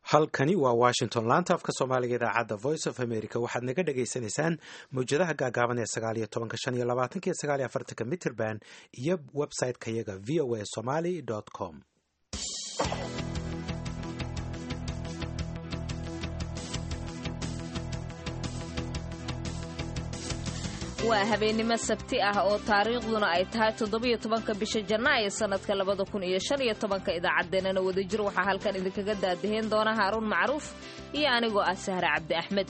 halkani waa washington laanta afka soomaaliga idaacadda voice of america waxaad naga dhagaysanaysaan mawjadaha gaagaaban ee sagaaliyo tobanka shan iyo labaatanka iyo sagaaliyo afartanka mitrband iyo website-ka yaga v o a somaly com waa habeennimo sabti ah oo taariikhduna ay tahay toddobiyo tobanka bisha janaayo sannadka labada kun iyo shan iyo tobanka idaacaddeenana wadajir waxaa halkan idinkaga daadaheen doona haaruun macruuf iyo anigoo ah sahre cabdi axmed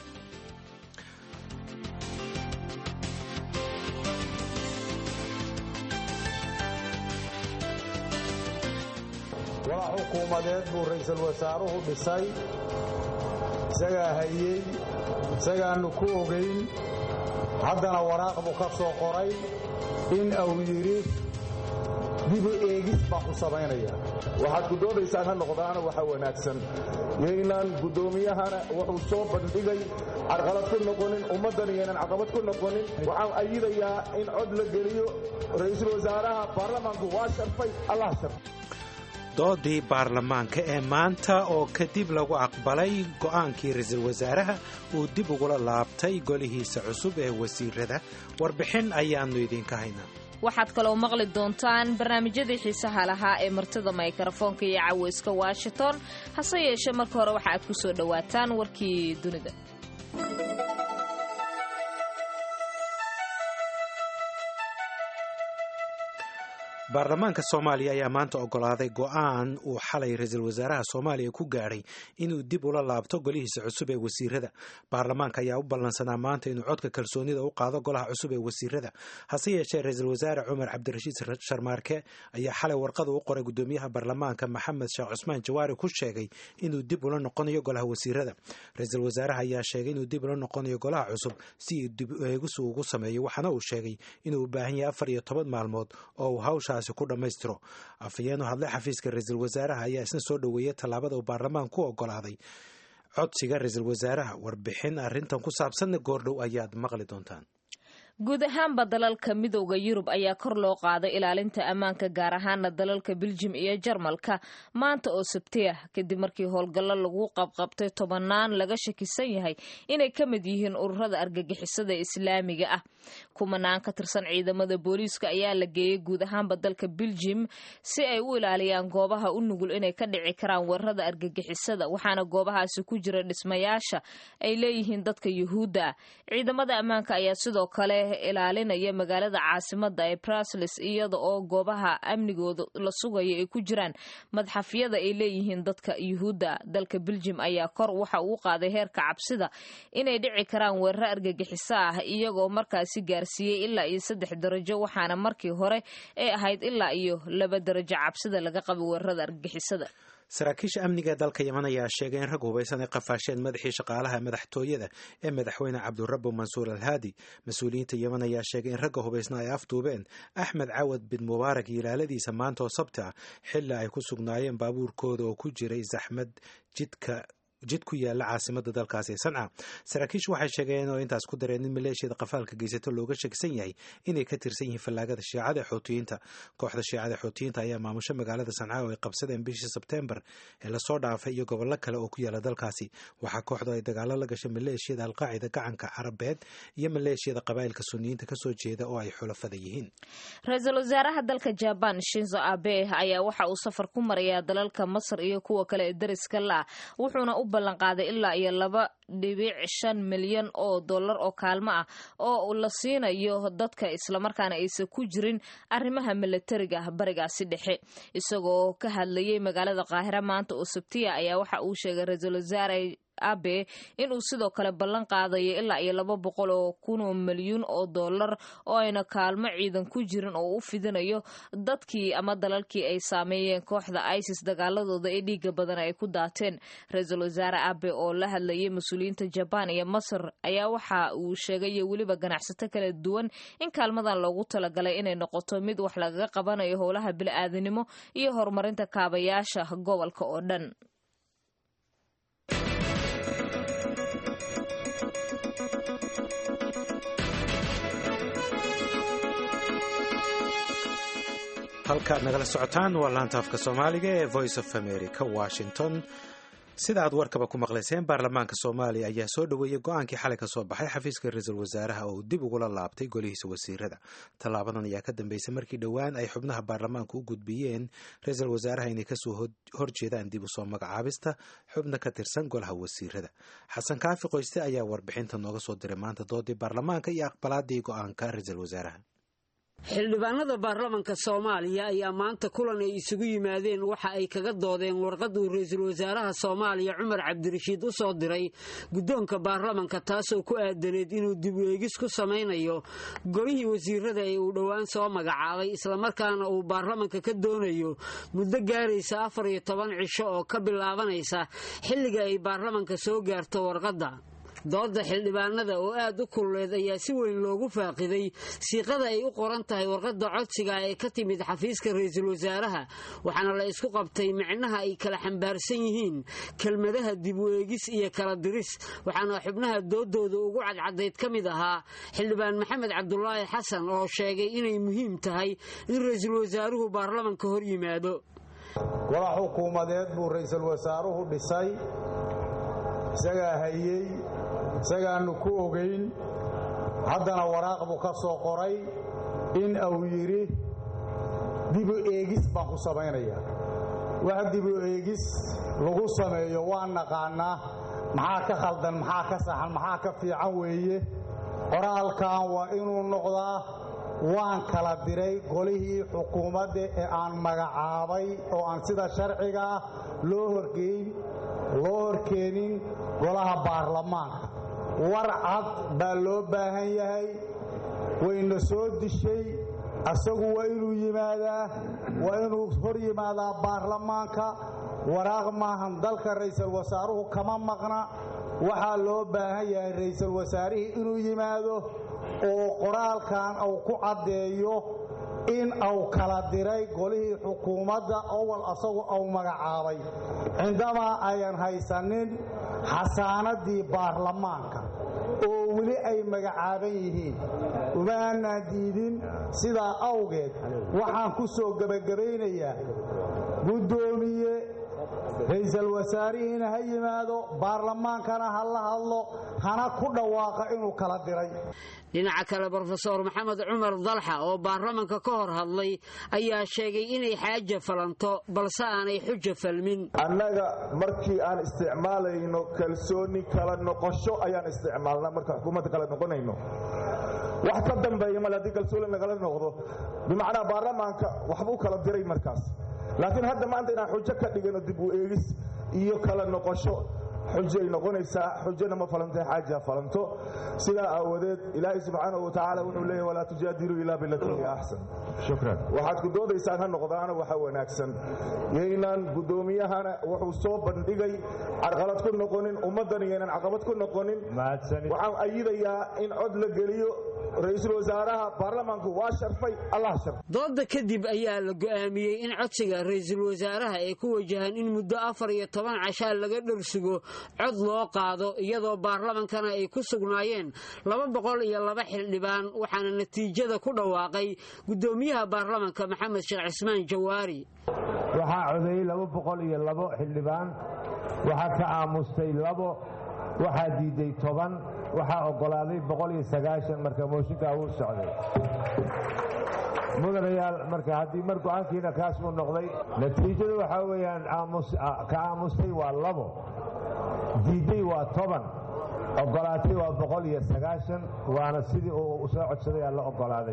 walax xukuumadeed buu ra'iisul wasaaruhu dhisay isagaa hayey isagaannu ku ogayn haddana waraaq buu ka soo qoray in uu yidhi dibu eegis baan ku samaynaya waxaad guddoomaysaan ha noqdaana waxa wanaagsan yaynan guddoomiyahana wuxuu soo bandhigay carqalad ku noqonin ummaddan yaynan caqabad ku noqonin waxaan ayidayaa in cod la geliyo ra'iisul wasaaraha baarlamaanku waa sharfay allah sharfay doodii baarlamaanka ee maanta oo kadib lagu aqbalay go'aankii ra-iisul wasaaraha uu dib ugula laabtay golihiisa cusub ee wasiirada warbixin ayaannu idinka haynaa waxaad kaloo maqli doontaan barnaamijyadii xiisaha lahaa ee martida mikrofoonka iyo caweyska washington hase yeeshee marka hore waxa aad ku soo dhowaataan warkii dunida baarlamaanka soomaaliya ayaa maanta ogolaaday go'aan uu xalay ra-iisul wasaaraha soomaaliya ku gaadhay inuu dib ula laabto golihiisa cusub ee wasiirada baarlamaanka ayaa u ballansanaa maanta inuu codka kalsoonida u qaado golaha cusub ee wasiirada hase yeeshee ra-iisul wasaare cumar cabdirashiid sharmaarke ayaa xalay warqada u qoray gudoomiyaha baarlamaanka maxamed sheekh cusmaan jawaari ku sheegay inuu dib ula noqonayo golaha wasiirada ra-iisul wasaaraha ayaa sheegay inuu dib ula noqonayo golaha cusub si dib eegis uu ugu sameeyo waxaana uu sheegay inuu u baahan yahay afar iyo toban maalmood oo uu hawsha ku dhammaystiro afhayeenu hadle xafiiska ra-iisul wasaaraha ayaa isna soo dhoweeyey tallaabada uu baarlamaanku ku ogolaaday codsiga ra-iisul wasaaraha warbixin arrintan ku saabsanna goordhow ayaad maqli doontaan guud ahaanba dalalka midooda yurub ayaa kor loo qaaday ilaalinta ammaanka gaar ahaana dalalka biljim iyo jarmalka maanta oo sabti ah kadib markii howlgallo lagu qabqabtay tobanaan laga shakisan yahay inay ka mid yihiin ururada argagixisada islaamiga ah kumanaan ka tirsan ciidamada booliiska ayaa la geeyey guud ahaanba dalka biljim si ay u ilaaliyaan goobaha u nugul inay ka dhici karaan weerarada argagixisada waxaana goobahaasi ku jira dhismayaasha ay leeyihiin dadka yuhuudda ah ciidamada ammaanka ayaa sidoo kale ilaalinaya magaalada caasimada ee brusles iyada oo goobaha amnigooda la sugayo ay ku jiraan madxafyada ay leeyihiin dadka yuhuudda dalka beljim ayaa kor waxa uu qaaday heerka cabsida inay dhici karaan weeraro argagixiso ah iyagoo markaasi gaarsiiyey ilaa iyo saddex darajo waxaana markii hore ay ahayd ilaa iyo laba darajo cabsida laga qaba weerarada argagixisada saraakiisha amniga dalka yeman ayaa sheegay in rag hubaysan ay qafaasheen madaxii shaqaalaha madaxtooyada ee madaxweyne cabdurabo mansuur alhaadi mas-uuliyiinta yeman ayaa sheegay in ragga hubaysna ay afduubeen axmed cawad bin mubaarak iyo ilaaladiisa maanta oo sabti ah xilli ay ku sugnaayeen baabuurkooda oo ku jiray zaxmad jidka jid ku yaala caasimada dalkaasi ee sanca saraakiishu waxay sheegeen oo intaas ku dareen in maleeshiyada qafaalka geysato looga shakisan yahay inay ka tirsan yihiin fallaagada shiicada xoutiyiinta kooxda shiicada xoutiyiinta ayaa maamusho magaalada sanca oo ay qabsadeen bishii sebteembar ee lasoo dhaafay iyo gobollo kale oo ku yaala dalkaasi waxaa kooxdu ay dagaalo la gashay maleeshiyada alqaacida gacanka carabeed iyo maleeshiyada qabaa'ilka suniyiinta kasoo jeeda oo ay xulafada yihiin ra-iisul wasaaraha dalka jabaan shinzo abe ayaa waxa uu safar ku marayaa dalalka masar iyo kuwa kale ee dariska la wuxuuna u ballanqaaday ilaa iyo laba dhibic shan milyan oo dollar oo kaalmo ah oo la siinayo dadka islamarkaana aysan ku jirin arrimaha milatariga ah barigaasi dhexe isagoo ka hadlayay magaalada qaahira maanta oo sabtiya ayaa waxa uu sheegay ra-iisul wasaare abe inuu sidoo kale ballan qaadayo ilaa iyo laba boqol oo kun oo milyuun oo dollar oo ayna kaalmo ciidan ku jirin oo u fidinayo dadkii ama dalalkii ay saameeyeen kooxda isis dagaaladooda ee dhiiga badan ay ku daateen ra-iisul wasaare abe oo la hadlayay mas-uuliyiinta jabaan iyo masar ayaa waxa uu sheegayo weliba ganacsato kala duwan in kaalmadan loogu talagalay inay noqoto mid wax lagaga qabanayo howlaha bili-aadanimo iyo horumarinta kaabayaasha gobolka oo dhan halkaad nagala socotaan waa laanta afka soomaaliga ee voice of america washington sida aad warkaba ku maqlayseen baarlamaanka soomaaliya ayaa soo dhoweeyey go-aankii xalay ka soo baxay xafiiska ra-iisul wasaaraha oo uu dib ugula laabtay golihiisa wasiirada tallaabadan ayaa ka dambeysay markii dhowaan ay xubnaha baarlamaanka u gudbiyeen ra-iisul wasaaraha inay kasoo horjeedaan dib usoo magacaabista xubna ka tirsan golaha wasiirada xasan kaafi qoyste ayaa warbixinta nooga soo diray maanta doodii baarlamaanka iyo aqbalaadii go-aanka ra-iisul wasaaraha xildhibaanada baarlamanka soomaaliya ayaa maanta kulan ay isugu yimaadeen waxa ay kaga doodeen warqad uu ra-iisul wasaaraha soomaaliya cumar cabdirashiid u soo diray guddoonka baarlamanka taasoo ku aadaneed inuu dib u eegis ku samaynayo golihii wasiirada ee uu dhowaan soo magacaabay islamarkaana uu baarlamanka ka doonayo muddo gaaraysa afar iyo toban cisho oo ka bilaabanaysa xilliga ay baarlamanka soo gaarto warqadda dooda xildhibaanada oo aad u kululeed ayaa si weyn loogu faaqiday siiqada ay u qoran tahay warqadda codsiga ee ka timid xafiiska ra-iisul wasaaraha waxaana la isku qabtay micnaha ay kala xambaarsan yihiin kelmadaha dib u eegis iyo kala diris waxaana xubnaha doodooda ugu cadcadayd ka mid ahaa xildhibaan maxamed cabdulaahi xasan oo sheegay inay muhiim tahay in ra-iisul wasaaruhu baarlamanka hor yimaado golax xukuumadeed buu ra-iisul wasaaruhu dhisay isagaa hayey isagaannu ku ogayn haddana waraaq buu ka soo qoray in uu yidhi dibu eegis baan ku samaynayaa wax dibu eegis lagu sameeyo waan naqaannaa maxaa ka khaldan maxaa ka saxan maxaa ka fiican weeye qoraalkan waa inuu noqdaa waan kala diray golihii xukuumadda ee aan magacaabay oo aan sida sharciga ah loo horgeyn loo horkeenin golaha baarlamaanka war cad baa loo baahan yahay wayna soo dishay asagu waa inuu yimaadaa waa inuu hor yimaadaa baarlamaanka waraaq maahan dalka ra'iisul wasaaruhu kama maqna waxaa loo baahan yahay ra'iisul wasaarihii inuu yimaado oo qoraalkan uu ku caddeeyo in uu kala diray golihii xukuumadda owal asagu uu magacaabay cindamaa ayan haysanin xasaanadii baarlamaanka oo weli ay magacaaban yihiin uma aanaan diidin sidaa awgeed waxaan ku soo gebagabaynayaa guddoomiye ra'iisul wasaarihiina ha yimaado baarlamaankana ha la hadlo hana ku dhawaaqa inuu kala diray dhinaca kale brofeor maxamed cumar dalxa oo baarlamanka ka hor hadlay ayaa sheegay inay xaaja falanto balse aanay xuja falmin annaga markii aan isticmaalayno kalsooni kala noqosho ayaan isticmaalnaa marka xukuumadda kala noqonayno wax ka dambeeya male haddii kalsooni lagala noqdo bimacnaa baarlamaanka waxbuu kala diray markaas laakiin hadda maanta inaan xujo ka dhigano dib u eegis iyo kala noqosho xujay noqonaysaa xujana ma falantay xaaja falanto sidaa aawadeed ilaahay subxaanahu watacaala wuxuu leeyahy walaa tujaadiluu ilaa bilatii hiya axsan shukran waxaad ku doodaysaan ha noqdaana waxa wanaagsan yaynan guddoomiyahana wuxuu soo bandhigay carqalad ku noqonin ummaddan yaynan caqabad ku noqonin waxaan ayidayaa in cod la geliyo ra-iisul wasaaraha baarlamaanku waa sharfay allah sharfay dooda kadib ayaa la go'aamiyey in codsiga ra-iisul wasaaraha ee ku wajahan in muddo afar iyo toban cashaa laga dhorsugo cod loo qaado iyadoo baarlamankana ay ku sugnaayeen laba boqol iyo laba xildhibaan waxaana natiijada ku dhawaaqay guddoomiyaha baarlamanka maxamed sheekh cismaan jawaari waxaa codeeyey laba boqol iyo labo xildhibaan waxaa ka aamustay labo waxaa diiday toban waxaa oggolaaday boqol iyo sagaashan marka mooshinkaa wuu socday mudanayaal marka haddii mar go-aankiina kaas uu noqday natiijadu waxaa weeyaan ka aamustay waa labo diiday waa toban oggolaatay waa boqol iyo sagaashan waana sidii uu soo codsaday aa la oggolaaday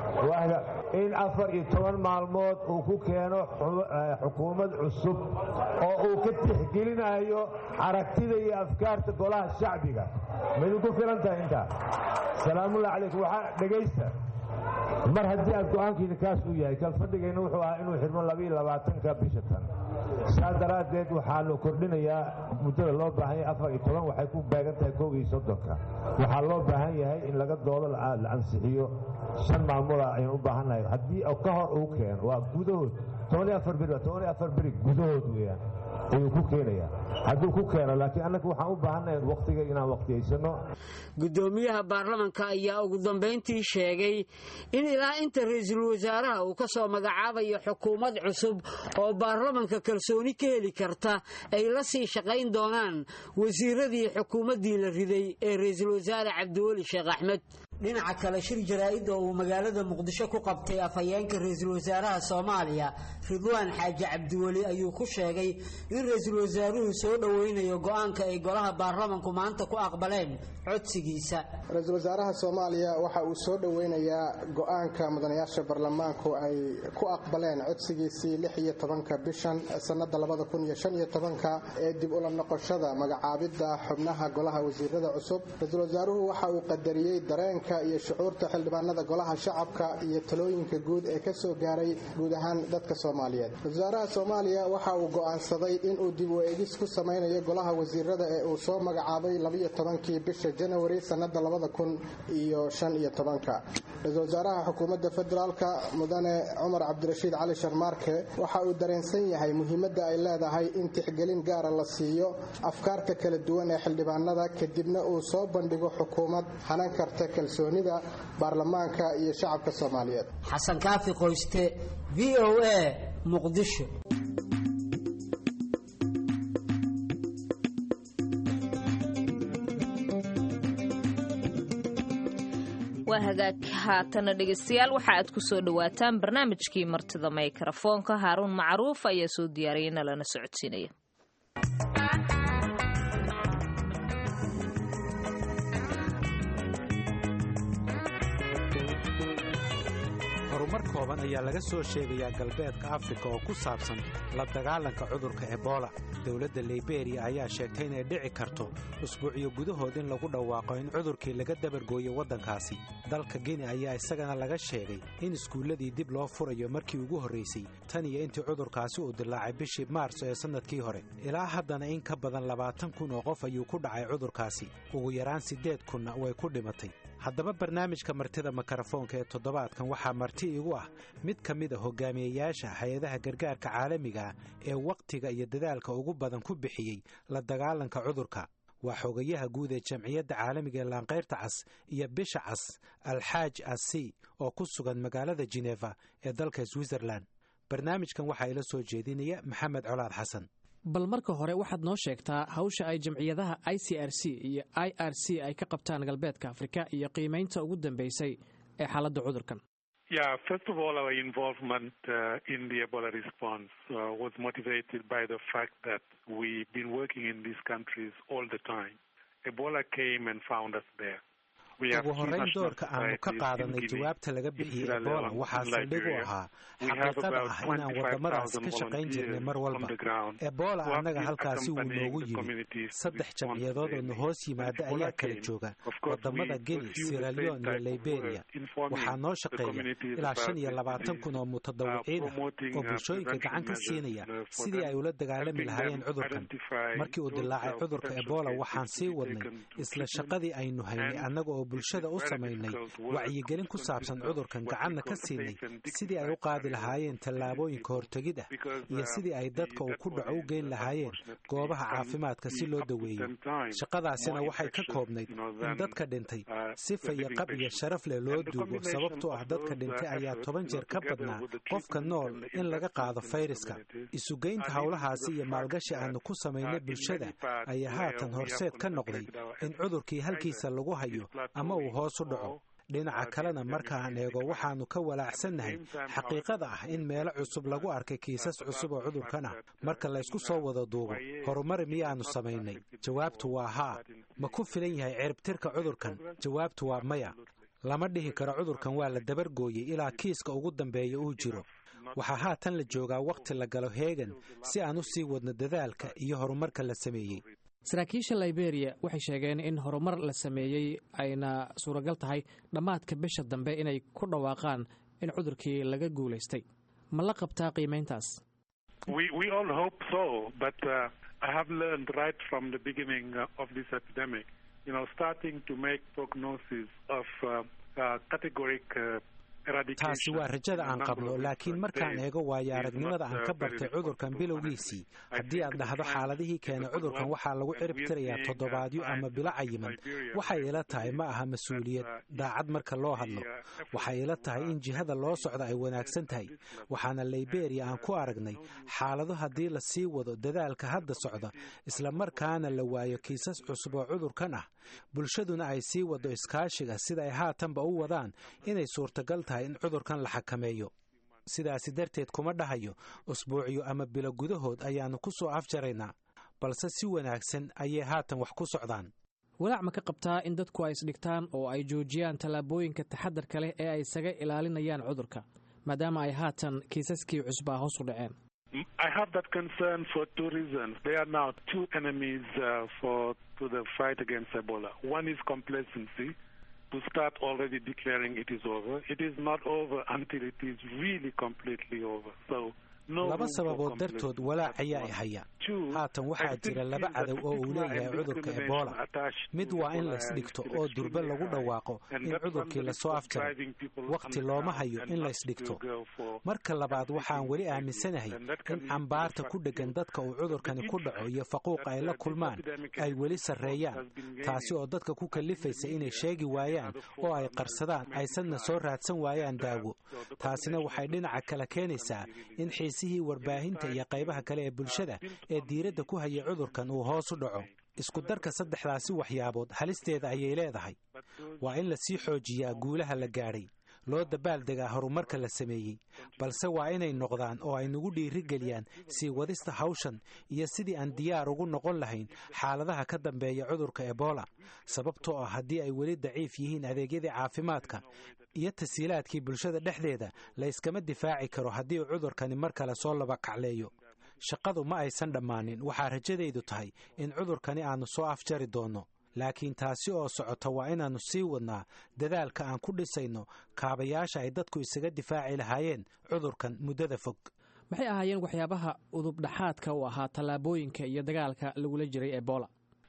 in afar iyo toban maalmood uu ku keeno xukuumad cusub oo uu ka tixgelinayo aragtida iyo afkaarta golaha shacbiga ma idinku filan tahay intaa salaamullahi calaykum waxaa dhegaysta mar haddii aad go-aankiina kaas uu yahay kalfadhigayna wuxuu ahaa inuu xidhmo labaiyo labaatanka bisha tan saa daraaddeed waxaanu kordhinayaa muddada loo baahan yahay afar iyo toban waxay ku beegan tahay kow iyo soddonka waxaa loo baahan yahay in laga doodo la ansixiyo shan maalmooda ayaan u baahannahay haddii ka hor uu keeno waa gudahood toban iyo afar beri waa toban iyo afar beri gudahood weeyaan ayuu ku keenayaa hadduu ku keeno laakiin annaga waxaan u baahannahay waqtiga inaan waqtiyaysano guddoomiyaha baarlamanka ayaa ugu dambayntii sheegay in ilaa inta ra-iisul wasaaraha uu ka soo magacaabayo xukuumad cusub oo baarlamanka kalsooni ka heli karta ay la sii shaqayn doonaan wasiiradii xukuumaddii la riday ee ra-iisul wasaare cabdiweli sheekh axmed dhinaca kale shir jaraa'id oo uu magaalada muqdisho ku qabtay afhayeenka ra-iisul wasaaraha soomaaliya ridwaan xaaji cabdiweli ayuu ku sheegay in ra-iisul wasaaruhu soo dhoweynayo go'aanka ay golaha baarlamanku maanta ku aqbaleen codsigiisa ra-iisul wasaaraha soomaaliya waxa uu soo dhoweynayaa go'aanka mudanayaasha baarlamaanku ay ku aqbaleen codsigiisii lix iyo tobanka bishan sannada labada kun iyo shan iyo tobanka ee dib ula noqoshada magacaabidda xubnaha golaha wasiirada cusub ra-iisul wasaaruhu waxa uu qadariyey dareenka iyo shucuurta xildhibaanada golaha shacabka iyo talooyinka guud ee ka soo gaaray guud ahaan dadka soomaaliyeed wasaaraha soomaaliya waxa uu go'aansaday inuu dib u eegis ku samaynayo golaha wasiirada ee uu soo magacaabay labiyo tobankii bisha janawari sannada labada kun iyo shan iyo tobanka ra-iisul wasaaraha xukuumadda federaalka mudane cumar cabdirashiid cali sharmaarke waxa uu dareensan yahay muhiimadda ay leedahay in tixgelin gaara la siiyo afkaarta kala duwan ee xildhibaanada kadibna uu soo bandhigo xukuumad hanan karta kalsoonida baarlamaanka iyo shacabka soomaaliyeed xasan kaafi qoyste v o a muqdisho waa hagaag haatana dhegaystayaal waxa aad ku soo dhowaataan barnaamijkii martida maykarafoonka haaruun macruuf ayaa soo diyaariyay nalana socodsiinaya horumar kooban ayaa laga soo sheegayaa galbeedka afrika oo ku saabsan la dagaalanka cudurka ebola dowladda liberiya ayaa sheegtay inay dhici karto usbuucyo gudahood in lagu dhawaaqo in cudurkii laga dabargooyo waddankaasi dalka gini ayaa isagana laga sheegay in iskuulladii dib loo furayo markii ugu horraysay tan iyo intii cudurkaasi uu dilaacay bishii maarso ee sannadkii hore ilaa haddana in ka badan labaatan kun oo qof ayuu ku dhacay cudurkaasi ugu yaraan siddeed kunna way ku dhimatay haddaba barnaamijka martida makarafoonka ee toddobaadkan waxaa marti igu ah mid ka mid a hogaamiyeyaasha hay-adaha gargaarka caalamiga ah ee wakhtiga iyo dadaalka ugu badan ku bixiyey la dagaalanka cudurka waa xogayaha guud ee jamciyadda caalamiga ee laanqayrta cas iyo bisha cas alxaaj asi oo ku sugan magaalada jeneva ee dalka switzerlan barnaamijkan waxaa ila soo jeedinaya maxamed colaad xasan bal marka hore waxaad noo sheegtaa hawsha ay jamciyadaha i c r c iyo i r c ay ka qabtaan galbeedka afrika iyo qiimaynta ugu dambeysay ee xaaladda cudurkan Yeah, first of all, our involvement uh, in the Ebola response uh, was motivated by the fact that we've been working in these countries all the time. Ebola came and found us there. ugu horrayn doorka aanu ka qaadanay jawaabta laga bixiyey ebola waxaa saldhig u ahaa xaqiiqada ah inaan waddamadaas ka shaqayn jirnay mar walba ebola annaga halkaasi wuu noogu yimid saddex jamciyadood oo na hoos yimaada ayaa kala jooga waddamada geni siralion iyo liberiya waxaa noo shaqeeya ilaa shan iyo labaatan kun oo mutadawiciin ah oo bulshooyinka gacan ka siinaya sidii ay ula dagaalami lahaayeen cudurkan markii uu dilaacay cudurka ebola waxaan sii wadnay isla shaqadii aynu haynay annaga oo bulshada u samaynay wacyigelin ku saabsan cudurkan gacanna ka siinay sidii ay u qaadi lahaayeen tallaabooyinka hortegid ah iyo sidii ay dadka uu ku dhaco u geyn lahaayeen goobaha caafimaadka si loo daweeyo shaqadaasina waxay ka koobnayd in dadka dhintay si fayaqab iyo sharaf leh loo duugo sababtoo ah dadka dhintay ayaa toban jeer ka badnaa qofka nool in laga qaado fayraska isugeynta howlahaasi iyo maalgashi aanu ku samaynay bulshada ayaa haatan horseed ka noqday in cudurkii halkiisa lagu hayo ama uu hoos u dhaco dhinaca kalena markaan eego waxaannu ka walaacsannahay xaqiiqada ah in meelo cusub lagu arkay kiisas cusub oo cudurkan ah marka laysku soo wada duubo horumar miyaannu samaynay jawaabtu waa haa ma ku filan yahay ciribtirka cudurkan jawaabtu waa maya lama dhihi karo cudurkan waa la dabargooyey ilaa kiiska ugu dambeeya uu jiro waxaa haatan la joogaa wakhti la galo heegan si aan u sii wadno dadaalka iyo horumarka la sameeyey saraakiisha liberiya waxay sheegeen in horumar la sameeyey ayna suuragal tahay dhammaadka bisha dambe inay ku dhawaaqaan in cudurkii laga guulaystay ma la qabtaa qiimayntaas taasi waa rajada aan qabno laakiin markaan eego waayo aragnimada aan ka bartay cudurkan bilowgiisii haddii aad dhahdo xaaladihii keenay cudurkan waxaa lagu cirib tirayaa toddobaadyo ama bilo cayiman waxay ila tahay ma aha mas-uuliyad daacad marka loo hadlo waxay ila tahay in jihada loo socda ay wanaagsan tahay waxaana liberia aan ku aragnay xaalado haddii la sii wado dadaalka hadda socda islamarkaana la waayo kiisas cusub oo cudurkan ah bulshaduna ay sii wado iskaashiga sida ay haatanba u wadaan inay suurtagal tahay in cudurkan la xakameeyo sidaasi darteed kuma dhahayo usbuucyo ama bilo gudahood ayaannu ku soo afjaraynaa balse si wanaagsan ayay haatan wax ku socdaan walaac ma ka qabtaa in dadku ay isdhigtaan oo ay joojiyaan tallaabooyinka taxadarka leh ee ay isaga ilaalinayaan cudurka maadaama ay haatan kiisaskii cusbaa hoos u dhaceen I have that concern for two reasons. There are now two enemies uh, for to the fight against Ebola. One is complacency, to start already declaring it is over. It is not over until it is really completely over. So laba sababood dartood walaac ayaa i haya haatan waxaa jira laba cadow oo uu leeyahay cudurka ebola mid waa in laysdhigto oo durbe lagu dhawaaqo in cudurkii lasoo afjaray wakhti looma hayo in laysdhigto marka labaad waxaan weli aaminsanahay in cambaarta ku dheggan dadka uu cudurkani ku dhaco iyo faquuqa ay la kulmaan ay weli sarreeyaan taasi oo dadka ku kallifaysa inay sheegi waayaan oo ay qarsadaan aysanna soo raadsan waayaan daawo taasina waxay dhinaca kale keenaysaa in xiisihii warbaahinta iyo qaybaha kale ee bulshada ee diiradda ku hayay cudurkan uu hoos u dhaco isku darka saddexdaasi waxyaabood halisteeda ayay leedahay waa in lasii xoojiyaa guulaha la gaadhay loo dabaaldegaa horumarka la sameeyey balse waa inay noqdaan oo ay nagu dhiirigeliyaan sii wadista hawshan iyo sidii aan diyaar ugu noqon lahayn xaaladaha ka dambeeya cudurka ebola sababtoo ah haddii ay weli daciif yihiin adeegyadii caafimaadka iyo tasiilaadkii bulshada dhexdeeda la yskama difaaci karo haddii uu cudurkani mar kale soo laba kacleeyo shaqadu ma aysan dhammaanin waxaa rajadaydu tahay in cudurkani aannu soo afjari doonno laakiin taasi oo socota waa inaannu sii wadnaa dadaalka aan ku dhisayno kaabayaasha ay dadku isaga difaaci lahaayeen cudurkan muddada fog maxay ahaayeen waxyaabaha udubdhaxaadka u ahaa tallaabooyinka iyo dagaalka lagula jiray ebola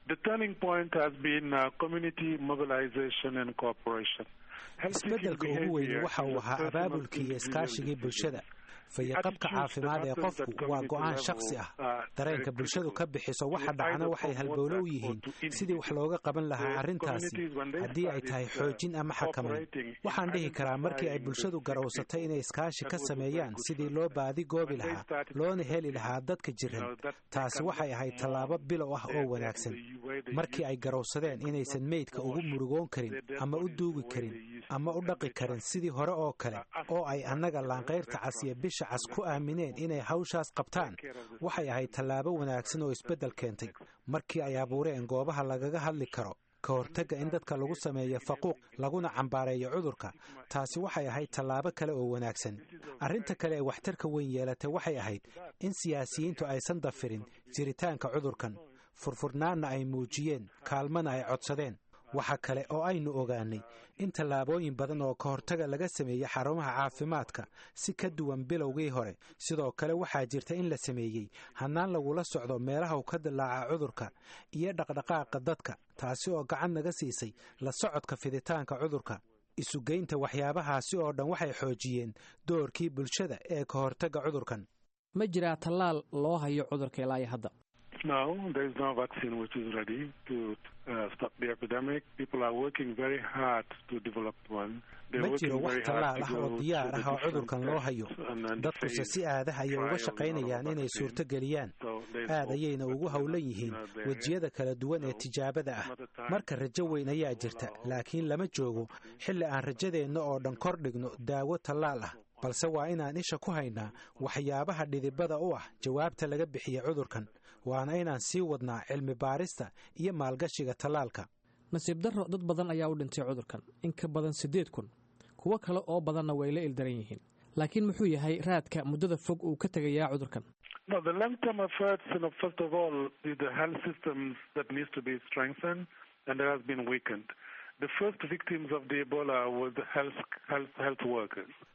isbeddelka ugu weyne waxa uu ahaa abaabulkii iyo iskaashigii bulshada fayaqabka caafimaad ee qofku waa go'aan shakhsi ah dareenka bulshadu ka bixiso waxa dhacna waxay halbowlo u yihiin sidii wax looga qaban lahaa arrintaasi haddii ay tahay xoojin ama xakamayn waxaan dhihi karaa markii ay bulshadu garowsatay inay iskaashi ka sameeyaan sidii loo baadi goobi lahaa loona heli lahaa dadka jiran taasi waxay ahayd tallaabo bilow ah oo wanaagsan markii ay garowsadeen inaysan meydka ugu murugoon karin ama u duugi karin ama u dhaqi karin sidii hore oo kale oo ay annaga laanqayrta casiya bisha cas ku aamineen inay hawshaas qabtaan waxay ahayd tallaabo wanaagsan oo isbeddel keentay markii ay abuureen goobaha lagaga hadli karo ka hortagga in dadka lagu sameeyo faquuq laguna cambaareeyo cudurka taasi waxay ahayd tallaabo kale oo wanaagsan arrinta kale ee waxtarka weyn yeelatay waxay ahayd in siyaasiyiintu aysan dafirin jiritaanka cudurkan furfurnaanna ay muujiyeen kaalmana ay codsadeen waxa kale oo aynu ogaanay in tallaabooyin badan oo ka hortaga laga sameeyey xarumaha caafimaadka si ka duwan bilowgii hore sidoo kale waxaa jirta in la sameeyey hannaan lagula socdo meelaha uu ka dilaaca cudurka iyo dhaqdhaqaaqa dadka taasi oo gacan naga siisay la socodka fiditaanka cudurka isugeynta waxyaabahaasi oo dhan waxay xoojiyeen doorkii bulshada ee ka hortagga cudurkan ma jiraa tallaal loo hayo cudurka ilaa hadda No, there is no vaccine which is ready to uh, stop the epidemic. People are working very hard to develop one. ma jiro wax tallaal ah oo diyaar ah oo cudurkan loo hayo dadkuse si aadaha ayay uga shaqaynayaan inay suurto geliyaan aad ayayna ugu howlan yihiin wejiyada kala duwan ee tijaabada ah marka rajo weyn ayaa jirta laakiin lama joogo xilli aan rajadeenna oo dhan kor dhigno daawo tallaal ah balse waa inaan isha ku haynaa waxyaabaha dhidibada u ah jawaabta laga bixiya cudurkan waana inaan sii wadnaa cilmi baarista iyo maalgashiga tallaalka nasiib darro dad badan ayaa u dhintay cudurkan in ka badan siddeed kun kuwo kale oo badanna way la ildaran yihiin laakiin muxuu yahay raadka muddada fog uu ka tegayaa cudurkan No, the long-term efforts, you know, first of all, is the health systems that needs to be strengthened and that has been weakened. The first victims of the Ebola were the health, health, health workers.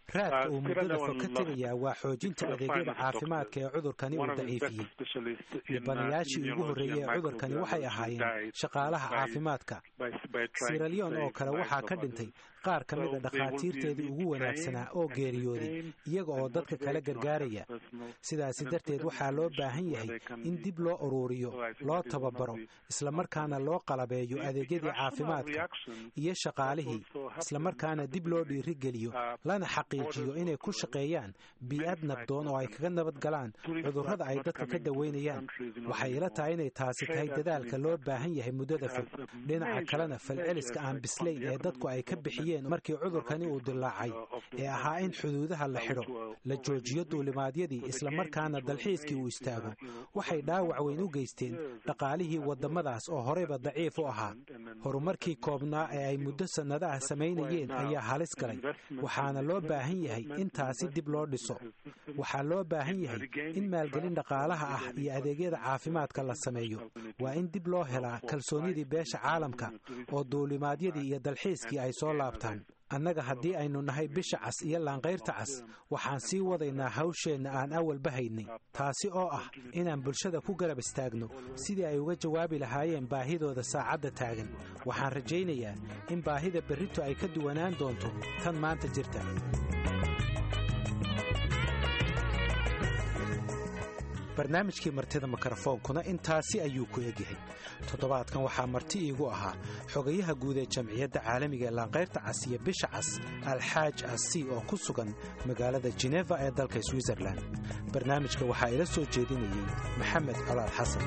raadka uu muddada fog ka tegayaa waa xoojinta adeegyada caafimaadka ee cudurkani uu daciifiyey dhibanayaashii ugu horreeyey ee cudurkani waxay ahaayeen shaqaalaha caafimaadka siralyon oo kale waxaa ka dhintay qaar ka mida dhakhaatiirteedii ugu wanaagsanaa oo geeriyooday iyaga oo dadka kala gargaaraya sidaasi darteed waxaa loo baahan yahay in dib loo uruuriyo loo tababaro islamarkaana loo qalabeeyo adeegyadii caafimaadka iyo shaqaalihii islamarkaana dib loo dhiirigeliyo lana xaqiijiyo inay ku shaqeeyaan bii-ad nabdoon oo ay kaga nabad galaan cudurrada ay dadka ka daweynayaan waxay ila tahay inay taasi tahay dadaalka loo baahan yahay muddada fog dhinaca kalena falceliska aan bislayn ee dadku ay ka bixiyeen markii cudurkani uu dilaacay ee ahaa in xuduudaha la xidho la joojiyo duulimaadyadii islamarkaana dalxiiskii uu istaago waxay dhaawac weyn u geysteen dhaqaalihii waddamadaas oo horeyba daciif u ahaa horumarkii koobnaa ee ay muddo sannadaha samaynayeen ayaa halis galay waxaana loo baahan yahay in taasi dib loo dhiso waxaa loo baahan yahay in maalgelin dhaqaalaha ah iyo adeegyada caafimaadka la sameeyo waa in dib loo helaa kalsoonidii beesha caalamka oo duulimaadyadii iyo dalxiiskii ay soo laabtaan annaga haddii aynu nahay bisha cas iyo laanqayrta cas waxaan sii wadaynaa hawsheenna aan awalba haynay taasi oo ah inaan bulshada ku garab istaagno sidii ay uga jawaabi lahaayeen baahidooda saacadda taagan waxaan rajaynayaa in baahida berrito ay ka duwanaan doonto tan maanta jirta barnaamijkii martida mikrofoonkuna intaasi ayuu ku egyahay toddobaadkan waxaa marti iigu ahaa xogayaha guud ee jamciyadda caalamiga ee laanqayrta cas iyo bisha cas alxaaj asi oo ku sugan magaalada jeneva ee dalka switzerlan barnaamijka waxaa ila soo jeedinayey maxamed colaal xasan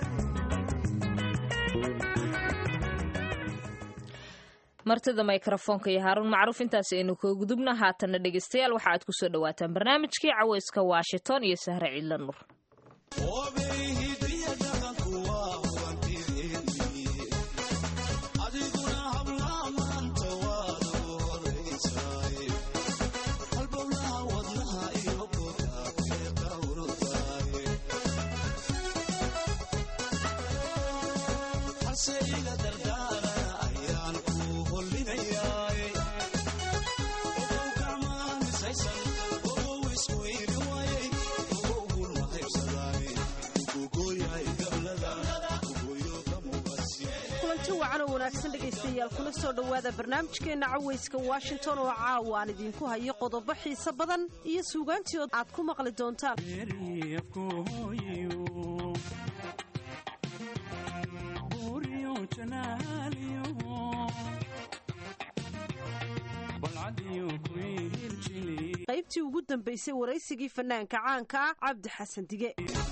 martida mikrofoonka iyo haaruun macruuf intaasi aynu kaga gudubna haatanna dhegeystayaal waxa aad ku soo dhowaataan barnaamijkii caweyska washington iyo sahre ciidla nur dhegeystayaal kula soo dhowaada barnaamijkeenna caweyska washington oo caawa aan idiinku hayo qodobo xiise badan iyo suugaantii aad ku maqli doontaan qaybtii ugu dambaysay waraysigii fanaanka caanka ah cabdi xasan dige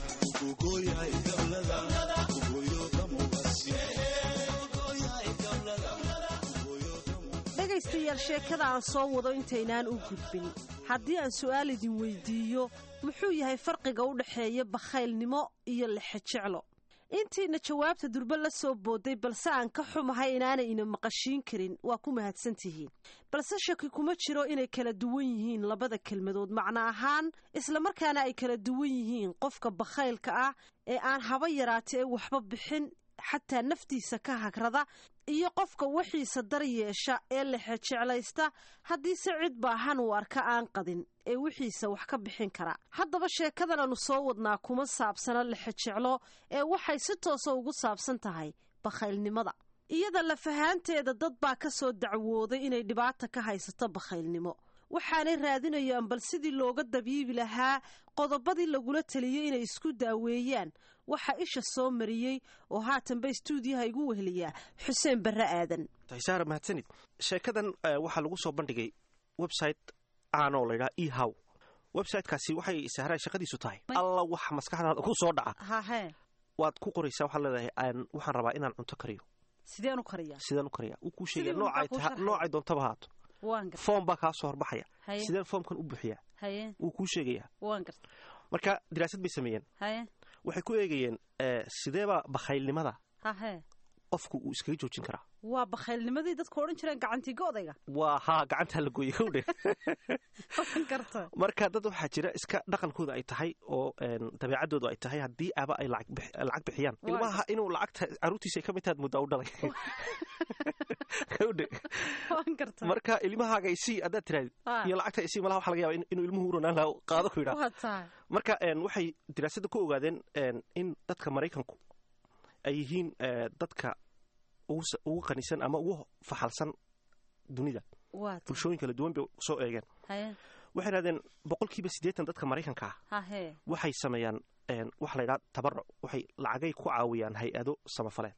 dhegaystayaal sheekada aan soo wado intaynaan u gudbin haddii aan su'aal idin weydiiyo muxuu yahay farqiga u dhexeeya bakhaylnimo iyo lexejeclo intiina jawaabta durbe la soo booday balse aan ka xumahay inaanay ina maqashiin karin waa ku mahadsantihiin balse shaki kuma jiro inay kala duwan yihiin labada kelmadood macno ahaan islamarkaana ay kala duwan yihiin qofka bakhaylka ah ee aan haba yaraata ee waxba bixin xataa naftiisa ka hagrada iyo qofka wixiisa dar yeesha ee lexejeclaysta haddiise cid baahan uu arka aan qadin ee wixiisa wax ka bixin kara haddaba sheekadan aanu soo wadnaa kuma saabsana lexejeclo ee waxay si toosa ugu saabsan tahay bakhaylnimada iyada lafahaanteeda dad baa ka soo dacwooday inay dhibaata ka haysato bakhaylnimo waxaanay raadinayaan bal sidii looga dabiibi lahaa qodobadii lagula taliyey inay isku daaweeyaan waxaa isha soo mariyey oo haatanba istuudiyaha igu weheliyaa xuseen barre aadan saara mahadsanid sheekadan waxaa lagu soo bandhigay website aanoo laydhaha e how websitekaasi waxay sahraa shaqadiisu tahay alla waxa maskaxdaada ku soo dhaca hahe waad ku qoraysaa waxaad leedahay waxaan rabaa inaan cunto kariyo sideen u kariyaa sideen u kariyaa uu kuu sheegaya noocay doontaba haato foom baa kaa soo horbaxaya sideen foomkan u buuxiyaa wuu kuu sheegayaa marka diraasad bay sameeyeen waxay ku eegayeen sideeba bakhaylnimada qofku uu iskaga joojin karaa waa bakhaylnimadii dadku odhan jireen gacantiga odayga waa haa gacantaa la gooyey kowdhe oran karta marka dad waxaa jira iska dhaqankooda ay tahay oo een, dabeecaddoodu ay tahay haddii aba ay lacag bix- lacag bixiyaan Waa ilmaha inuu lacagta caruurtiisa ay ka mid tahay muddaa u dhalay kowdhe oran karta marka ilmahaaga isii haddaad tirahdid Ah. iyo lacagta isii malaha waxa laga yaaba in- inuu ilmuhu u ronaan lahaa qaado ku yidhaa waa tahay marka een, waxay diraasadda ku ogaadeen een, in dadka maraykanku ay yihiin eh, dadka ugu sa- ugu qanisan ama ugu faxalsan dunida waa tahay bulshooyin kala duwan bay soo eegeen haye waxay dhahdeen boqolkiiba siddeetan dadka maraykanka ah hahee waxay sameeyaan een, waxa la yidhaha tabaruc waxay lacagay ku caawiyaan hay-ado samafaleed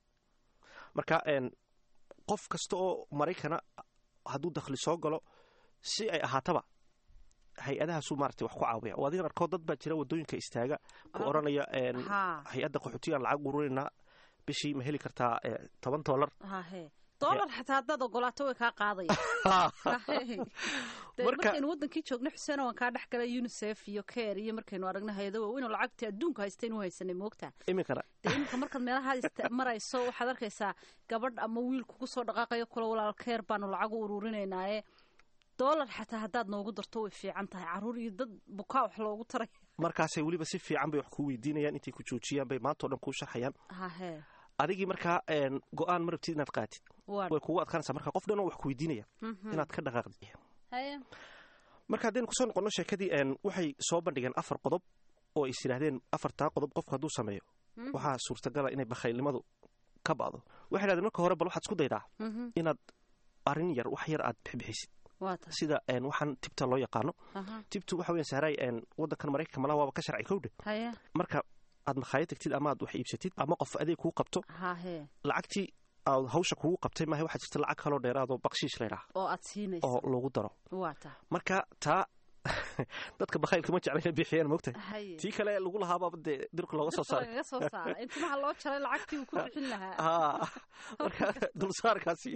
marka een, qof kasta oo maraykana hadduu dakhli soo galo si ay ahaataba hay-adahaasuu maaragtay wax ku caawiya oo adigan arkoo dad baa jira waddooyinka istaaga ku Ah. odhanaya een, haa hay-adda qaxootigaan lacag ururinaa bishii ma heli kartaa eh, toban dollar hahee doolar xataa haddaad ogolaato way kaa qaadaya Hahee. Dee Marka- markaynu wadankii joogno xuseen waan kaa dhex galay unicef iyo care iyo markaynu aragno hay-ado waaweyn oo lacagtii adduunka haystaynu haysanay moogtaa iminkana dee iminka markaad meelaha ista- marayso waxaad arkaysaa gabadh ama wiil kugu soo dhaqaaqayo kula walaal keer baanu lacag u ururinaynaye doolar xataa haddaad noogu darto way fiican tahay caruur iyo dad bukaa wax loogu taray markaasay weliba si fiican bay wax kuu weydiinayaan intay ku joojiyaan bay maanta o dhan kuu sharxayaan hahee adigii markaa een, go-aan ma rabtid inaad qaatid waa way kugu adkaanaysaa marka qof dhan oo wax ku weydiinaya Mhm. inaad ka dhaqaaqdid haye marka haddaynu kusoo noqonno sheekadii een, waxay soo bandhigeen afar qodob oo is yidhaahdeen afartaa qodob qofku hadduu sameeyo Mhm. waxaa suurtagala inay bakhaylnimadu ka ba'do waxay dhahdeen marka hore bal waxaad isku daydaa Mhm. inaad arrin yar wax yar aad bixibixisid waa tahay sida een, waxaan tibta loo yaqaano Aha. tibtu waxa weyan sahraay een, waddankan maraykanka malaha waaba ka sharci kowdhe haye marka aad makhaayad tagtid ama aad wax iibsatid ama qof adeeg kuu qabto hahee lacagtii aad hawsha kugu qabtay maaha waxaa jirta lacag kaloo dheeraadoo bakshiish laydhaah oo aad siinayso oo lagu daro waa tahay marka taa dadka bakhaylka ma jecla inay bixiyaan moogtahay haye tii kale lagu lahaaba dee dirka looga soo saaray lagaga soo saara intimaha loo jaray lacagtii uu ku bixin lahaa haa marka dulsaarkaasi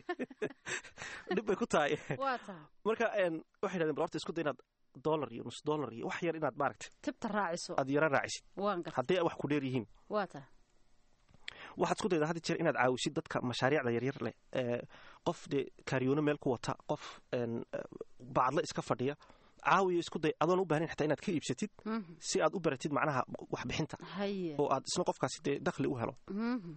dhib bay ku tahay waa tahay marka een, waxay dhahdeen bal horta isku day inaad dollar iyo nus dollar iyo wax yar inaad maaragtay tibta raaciso aad yara raacisid waan garta haddii ay wax ku dheer yihiin waa tahay waxaad isku daydaa had jeer inaad caawisid dadka mashaariicda yaryar leh ee qof dee kaariyoono meel ku wata qof een, eh, bacadle iska fadhiya caawiyo isku day adoon u baahnayn xataa inaad ka iibsatid Mhm. si aad u baratid macnaha waxbixinta haye oo aad isna qofkaasi dee dakhli u helo Mhm.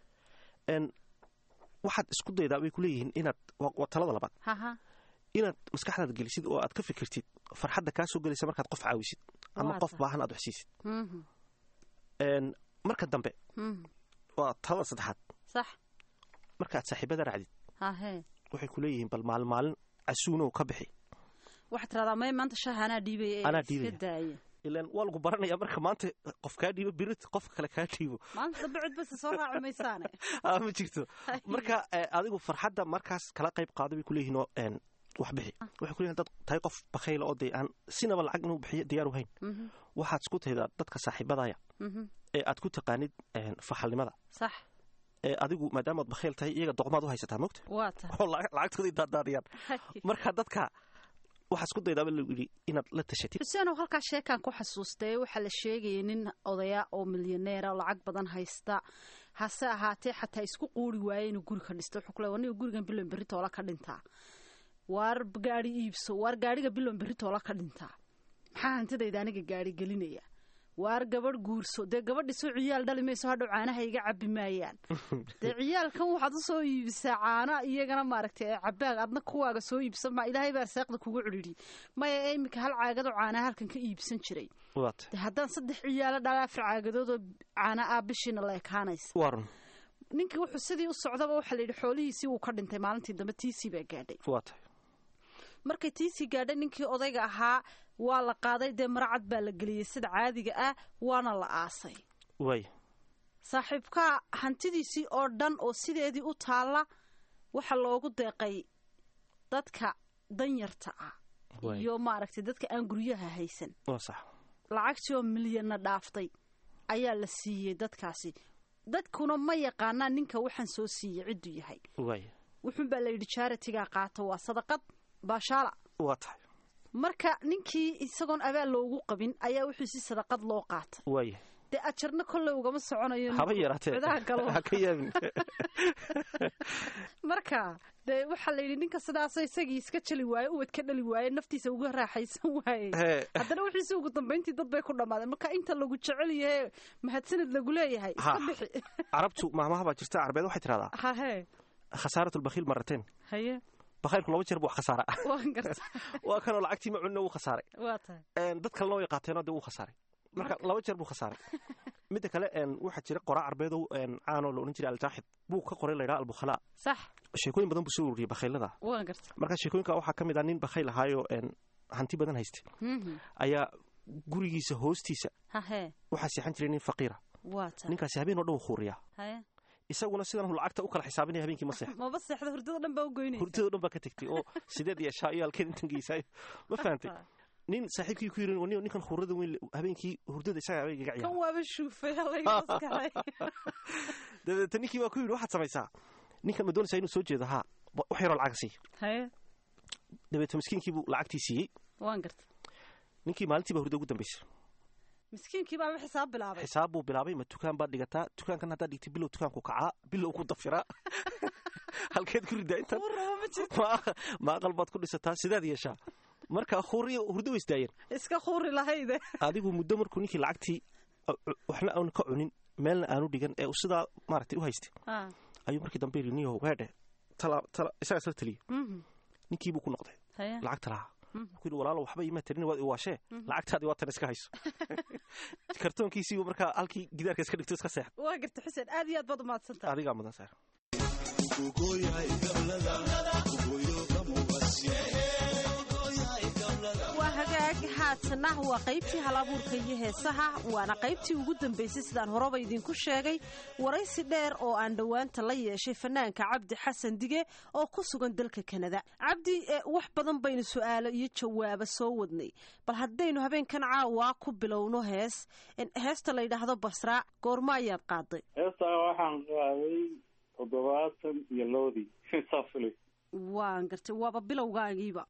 een, waxaad isku daydaa bay ku leeyihiin inaad waa waa talada labaad haha inaad maskaxdaada gelisid oo aad ka fikirtid farxadda kaa soo gelaysa markaad qof caawisid ama Waa qof tahay. baahan aad wax siisid Mhm. Een, marka dambe Mhm. waa talada saddexaad sax markaad saaxiibada raacdid hahee waxay ku leeyihiin bal maalin maalin casuunow ka bixi waxaad tiradaa may maanta shaha anaa dhiibaya ee Anaa iska dhiibaya. daaya ilaan waa lagu baranaya marka maanta qof kaa dhiibo birit qofka kale kaa dhiibo maanta dambe cid basta soo raaci maysaane Ah, ma jirto marka eh, adigu farxadda markaas kala qayb qaada bay kuleeyihiin oo een, wax bixi waxay kuleeyihin dad tahay qof bakhayla oo dee aan sinaba lacag inuu bixiyo diyaar u hayn Mhm. waxaad isku taydaa dadka saaxiibadaya Mhm. ee aad ku taqaanid een, faxalnimada sax ee adigu maadaamaad bakhayl tahay iyaga doqmaad u haysataa mogta waa tahay oo lacag- lacagtoodii daadaadiyaan marka dadka waxaa isku daydaaba lagu yidhi inaad la tashatid xuseenow halkaa sheekaan ku xasuustay waxaa la sheegayay nin odaya oo milyaneera oo lacag badan haysta hase ahaatee xataa isku quuri waaye inuu guri ka dhisto wuxuu ku leeyahay, "Aniga gurigan bilon berri toola ka dhintaa waar gaari iibso waar gaariga bilon berri toola ka dhintaa maxaa hantidayda aniga gaari gelinaya waar gabadh guurso dee gabadhisoo ciyaal dhali mayso hadhow caanaha iga cabi maayaan dee ciyaalkan waxaad u soo iibisaa caana iyagana maaragtay ee cabaag adna kuwaaga soo iibsan ma ilaahay baa arsaaqda kugu cidhidhi maya ee iminka hal caagadoo caanaha halkan ka iibsan jiray waat dee haddaan saddex ciyaalo dhala afar caagadood oo caana ah bishiina la ekaanaysa waa run ninkii wuxuu sidii u socdaba waxaa la yidhi xoolihiisii wuu ka dhintay maalintii dambe tiisii baa gaadhay waa tahay markay tiisii gaadhay ninkii odayga ahaa waa la qaaday dee maracad baa la geliyey sida caadiga ah waana la aasay waay saaxiibkaa hantidiisii oo dhan oo sideedii u taalla waxaa loogu deeqay dadka danyarta ah Waay. iyo maaragtay dadka aan guryaha haysan waa sax lacagtii oo milyanna dhaaftay ayaa la siiyey dadkaasi dadkuna ma yaqaanaan ninka waxaan soo siiyey cidduu yahay waay wuxuunbaa la yidhi jaaratigaa qaata waa sadaqad baashaala waa tahay marka ninkii isagoon abaal loogu qabin ayaa wuxuu si sadaqad loo qaatay waay dee ajarna kolley ugama soconayo haba yaraatee cidaha galo ha ka yaabin marka dee waxaa la yidhi ninka sidaasoo isagii iska jeli waaye ubad ka dhali waaye naftiisa uga raaxaysan waaye Hee. haddana wixiisi ugu dambayntii dad bay ku dhammaadeen marka inta lagu jecel yahe mahadsanid lagu leeyahay iska Ha. bixi carabtu maamaha baa jirta carbeed waxay tidhahdaa hahee khasaarat lbakhiil marateen haye bakhaylku laba jeer buu wax khasaara waan garta waa kanoo lacagtii macunna wuu khasaaray waa tahay Een, dad kalena way qaateenoo dee wuu khasaaray marka laba jeer buu khasaaray midda kale een, waxaa jira qoraa carbeedow een, caanoo la odhan jiray aljaaxid buu ka qoray laydhaa albukhalaa sax sheekooyin badan buu soo ururiyey bakhaylada waan garta marka sheekooyinka waxaa ka mid ah nin bakhayl ahaayo een, hanti badan haystay Mhm. ayaa gurigiisa hoostiisa hahee waxaa seexan jiray nin faqiira waa tahay ninkaasi habeen oo dhan wuu khuuriyaa haye isaguna sidan uu lacagta u kala xisaabinaya habeenkii ma seexdo maba seexda hurdada dhan baa u goynaysa hurdadoo dhan baa ka tegtay oo sideed iyo shaa iyo halkeed intan geysaayo ma fahantay nin saaxiibkii ku yiri "Nin- ninkan khurada weyn le- habeenkii hurdada isaga habeenkii ga kan ciyaara waaba shuufay halayga maskaxay dabeeta ninkii baa ku yidhi waxaad samaysaa ninkan ma doonaysaa inuu soo jeedo haa ba- wax yaroo lacag sii haye dabeeta miskiinkii buu lacagtii siiyey waan garta ninkii maalintii baa hurda ugu dambaysay miskiinkii baaba xisaab bilaabay xisaab buu bilaabay ma dukaan baad dhigataa dukaankan haddaad dhigtay bilow dukaanku kacaa bilow ku dafiraa halkeed ku ridaa intan uu rabo ma jirto ma ma aqal baad ku dhisataa sidaad yeeshaa marka huriyo hurdo way isdaayeen iska khuri lahayde adigu muddo markuu ninkii lacagtii uh, uh, waxna aanu ka cunin meelna aanu dhigan ee uu sidaa maaragtay u haystay Ah, ayuu markii dambe yidhi niyow weedhe tala tala isagaa isla taliyey mhm. ninkii buu ku noqday haye lacagta lahaa Mhm. wuxuu yidhi walaalo waxba iima tarin waad iwaashee Mhm. lacagtaadii waa tan iska hayso kartoonkiisiibuu markaa halkii gidaarka iska dhigto iska seexday waa garta xuseen aad iyo aad baad umahadsantahay adigaa mudan saar waa hagaag haatana waa qaybtii halabuurka iyo heesaha waana qaybtii ugu dambaysay sidaan horeba idinku sheegay waraysi dheer oo aan dhowaanta la yeeshay fanaanka cabdi xasan dige oo ku sugan dalka kanada cabdi eh, wax badan baynu su'aalo iyo jawaabo soo wadnay bal haddaynu habeenkan caawa ku bilowno hees en- heesta la yidhaahdo basraa goorma ayaad qaaday heestaa waxaan qaaday toddobaatan iyo lowdii safli waan gartay waaba bilowgaagiiba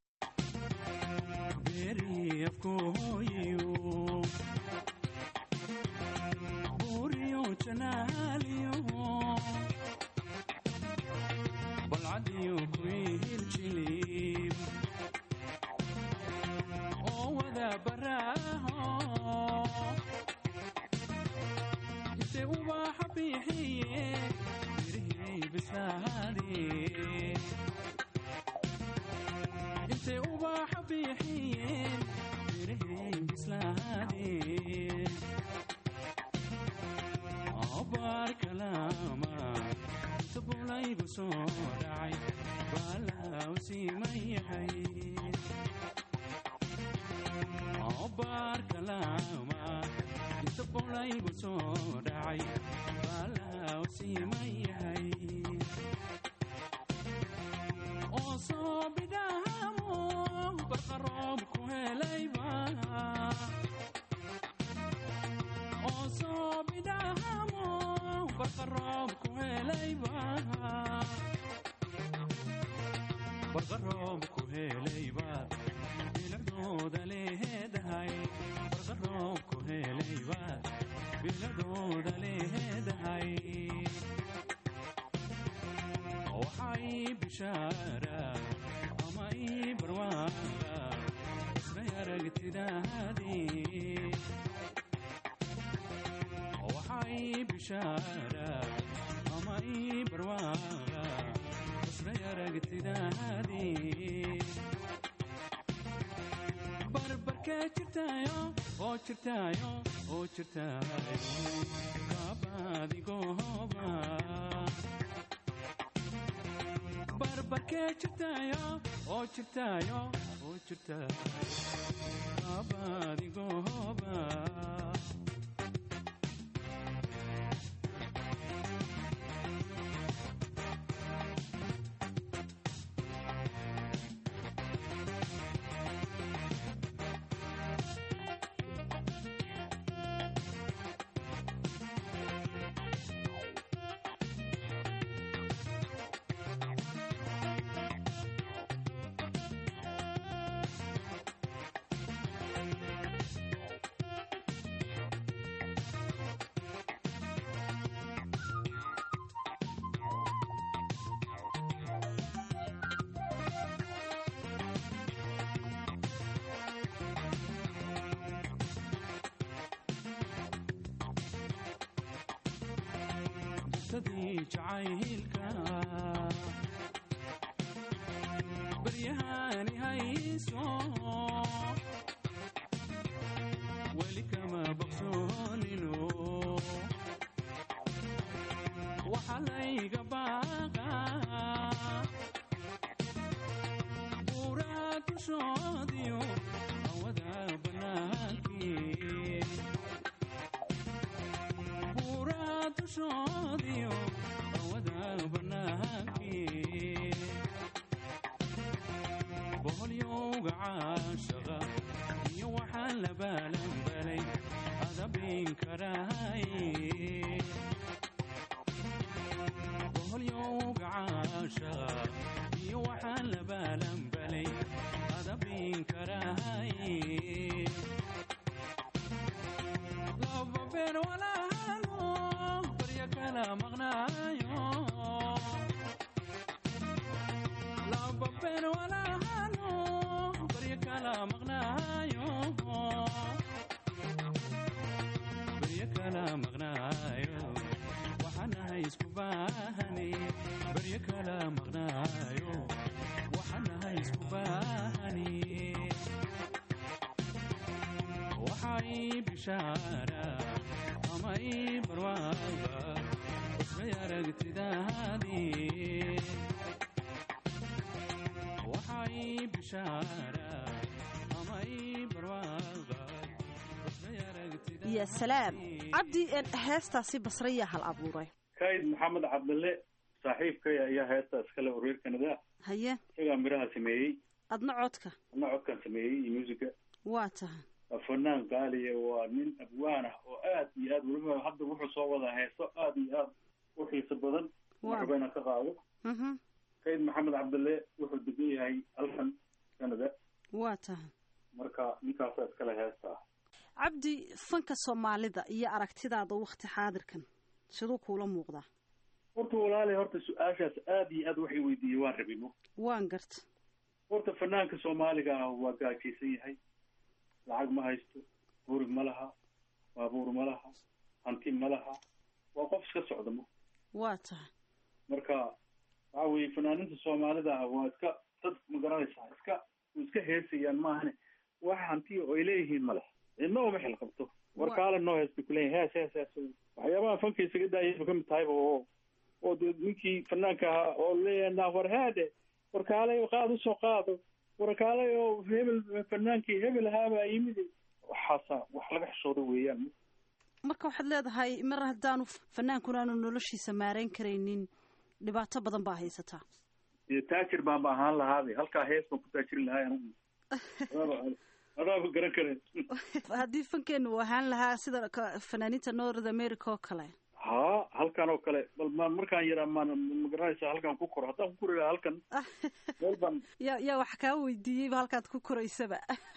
boqoshadii jacaylka baryahani hayso weli kama baqsoonino waxa layga baaqa buuraha dushoodiyo hawada bannaankii buuraha dushoodiyo hawada bannaankii boholyowga caashaqa iyo waxaan la baalanbalay adabin karaay boholyowga caashaqa iyo waxaan la baalanbalay adabin karaay laba beer walaalo barya kala maqnaayo laba beer walaalo barya kala maqnaayo barya kala maqnaayo waxaanahay isku baahani barya kala maqnaayo waxaanahay isku baahani waxay bishaara ama ii barwaaba usbay aragtidaadii waxay bishaara ama ii barwaaba usbay aragtidaadii ya salaam cabdi heestaasi basre yaa hal abuuray kayd maxamed cabdille saaxiibkaya ayaa heesta iskale oo reer kanada haye isagaa miraha sameeyey adna codka adna codkan sameeyey iyo muusiga waa tahay waa fanaan qaaliya waa nin abwaan ah oo aad iyo aad weliba hadda wuxuu soo wadaa heeso aad iyo aad u xiiso badan marba inaan ka qaado kayd maxamed cabdille wuxuu degan yahay halkan canada waa tahay marka ninkaasaa iskale heesta ah cabdi fanka soomaalida iyo aragtidaada wakti xaadirkan siduu kuula muuqdaa horta walaali horta su-aashaas aad iyo aad waxay weydiiyey waan rabino waan garta horta fanaanka soomaaliga ah waa gaajaysan yahay lacag ma haysto guri ma laha baabuur ma laha hanti ma laha waa qof iska socda ma waa tahay marka waxa weeye fanaaninta soomaalida ah waa iska dad ma garanaysaa iska iska heesayaan maahane wax hantiya oo ay leeyihiin ma laha cidna uma xil qabto warkaale noo heesta kuleeyahay hees hees hees waxyaabaha fanka isaga daayayba kamid tahayba oo oo dee ninkii fanaanka ahaa oo leeyahay naa war haade warkaalay qaad usoo qaado warkaalay oo hebel fanaankii hebel ahaabaa yimid waxaasa wax laga xishooda weeyaan marka waxaad leedahay mar haddaanu fanaankuna aanu noloshiisa maarayn karaynin dhibaato badan baa haysataa dee taajir baan ba ahaan lahaabe halkaa hees baan ku taajirin lahay anigu adaaba garan karen haddii fankeenu uu ahaan lahaa sida fanaaniinta north america oo kale ha halkan oo kale bal maan markaan yaraa maan magaranaysa halkaan ku koro haddaan ku kori lahaa halkan meel baan ya yaa wax kaa weydiiyeyba halkaad ku koraysaba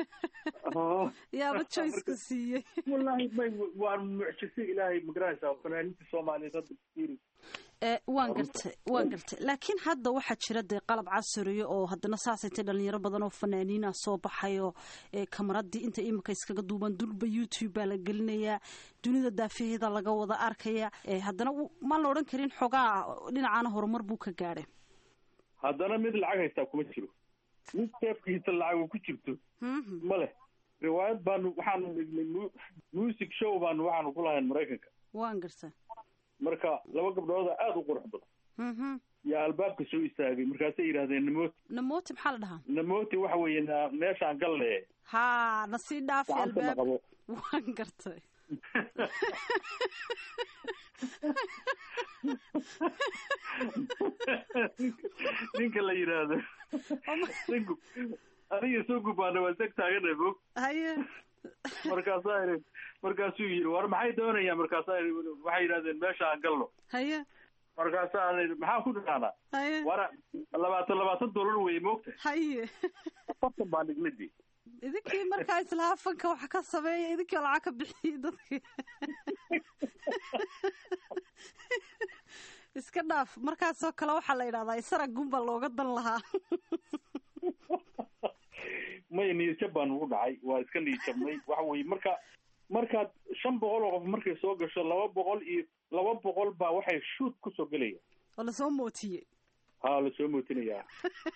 yaaba joyceka siiyey wallahi may waa mucjise ilaahay magaranaysaa fanaaniinta soomaaliyeed hadda fiiri waan gartay waan gartay laakiin hadda waxaa jira dee qalab casriya oo haddana saasaytay dhalinyaro badan oo fanaaniina soo baxayo kamaradii inta imika iskaga duuban dulba youtube baa la gelinayaa dunida daafaheeda laga wada arkaya haddana maan la odhan karin xoogaa dhinacaana horumar buu ka gaadhay haddana mid lacag haystaa kuma jiro mid seefkiisa lacag ku jirto ma leh riwaayad baanu waxaanu dhignay music show baanu waxaanu ku lahayn maraykanka waan garta marka laba gabdhooda aada u qurux badan yaa albaabka soo istaagay markaasay yidhahdeen namoti namoti maxaa la dhahaa namoti waxa weeye na meeshaan galle ha na sii dhaafi albaab waan gartay ninka la yidhaahdo sugub adiga sugub baana waa seg taagana bog haye markaasaa ii markaasuu yidhi war maxay doonayaan markaasaa waxay yidhahdeen meesha aan galno haye markaasaa maxaan ku dhahnaa haye wara labaatan labaatan dollar weye moogta haye afartan baan dhignadii idinkii markaa islaha fanka wax ka sameeya idinkii lacag ka bixiyey dadkii iska dhaaf markaasoo kale waxaa la yidhahdaa isara gunba looga dan lahaa may niyadjab baan ugu dhacay waa iska niyadjabnay waxa weye marka markaad shan boqol oo qof markay soo gasho laba boqol iyo laba boqol baa waxay shuut kusoo gelayaan oo lasoo mootiyey haa lasoo mootinayaa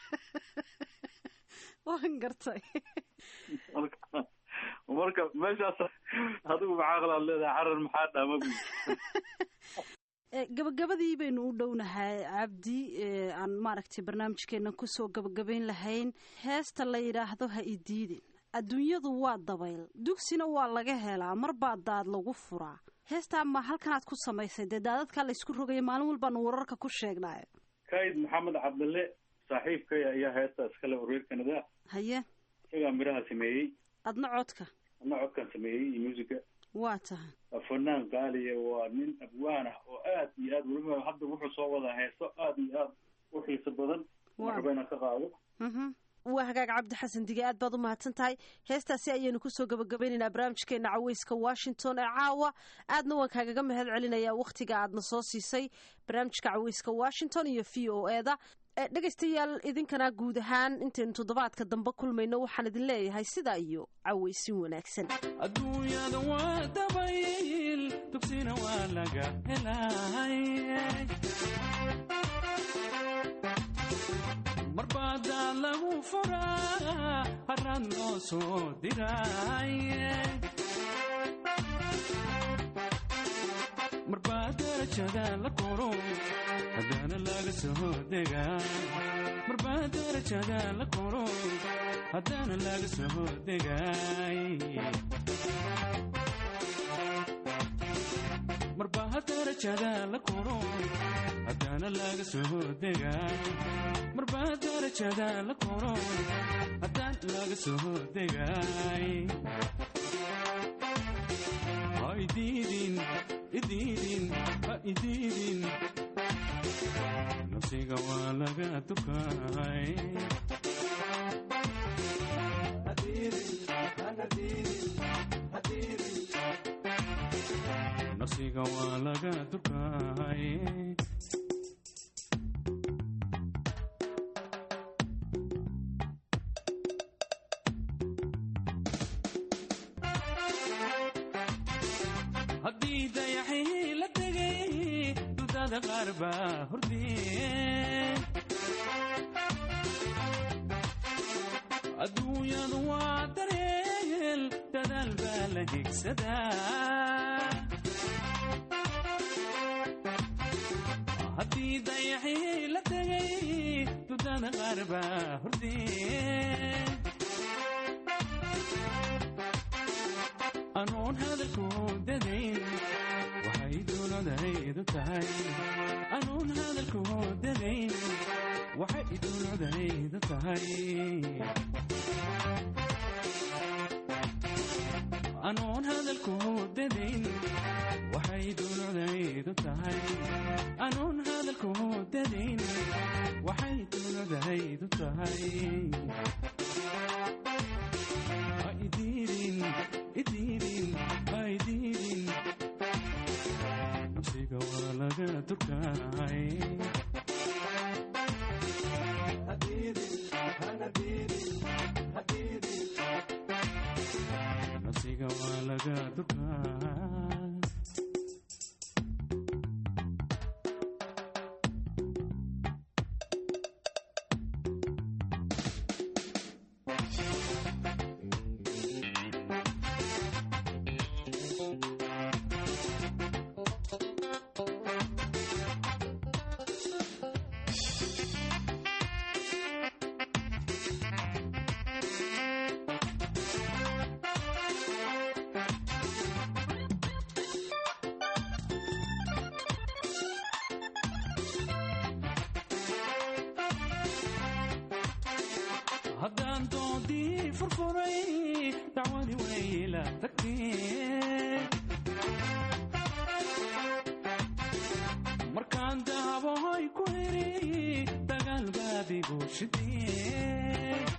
waan gartay marka marka meeshaas adigu maxaa qalaad leedahay carar maxaa dhaama bu gabagabadii baynu u dhownahay cabdi aan maaragtay barnaamijkeena kusoo gabagabayn lahayn heesta la yidhaahdo ha idiidin adduunyadu waa dabayl dugsina waa laga helaa mar baa daad lagu furaa heestaa ma halkanaad ku samaysay dee daadadkaa laysku rogaya maalin walbaanu wararka ku sheegnaayo kaid maxamed cabdille saaxiibkay ayaa heesta iskale reer canada haye isagaa midhaha sameeyey adna codka adna codkan sameeyey iyo musica waa tahay waa fanaan qaaliya waa nin abwaan ah oo aad iyo aad weliba hadda wuxuu soo wadaa heeso aad iyo aad u xiiso badan marba inaan ka qaado waa hagaag cabdi xasan dige aad baad u mahadsan tahay heestaasi ayaynu kusoo gabagabaynaynaa barnaamijkeena caweyska washington ee caawa aadna waan kaagaga mahad celinayaa wakhtiga aadna soo siisay barnaamijka caweyska washington iyo v o e da dhegaystayaal idinkana guud ahaan intaynu toddobaadka dambe kulmayno waxaan idin leeyahay sidaa iyo caweysin wanaagsan adduunyada waa dabayl dugsina waa laga helay marbaadaa lagu furaa harad loo soo diray marbaa darajada la koro haddana laga soo degaa marbaa darajada la koro haddana laga soo degay marbaa darajada la koro haddana laga soo degaa marbaa darajada la koro haddaan laga soo degay ha idiidin idiidin ha idiidin nafsiga waa laga dukay nafsiga waa laga dukay haddii dayaxii la tegay dudada qaar baa hordee adduunyadu waa dareel dadaal baa la higsadaa haddii dayaxii la tegay dudada qaar baa hordee anoon hadalku dadayn waxay dowladaydu tahay anoon hadalku dadayn waxay dowladaydu tahay anoon hadalku dadayn waxay dowladaydu tahay anoon hadalku dadayn waxay dowladaydu tahay ha idiidin idiidin ha idiidin nafsiga waa laga durkay nafsiga waa laga durkay haddaan doodii furfuray dacwadi wayla tagtee markaan daabahoy ku heri dagaal baadigu shidee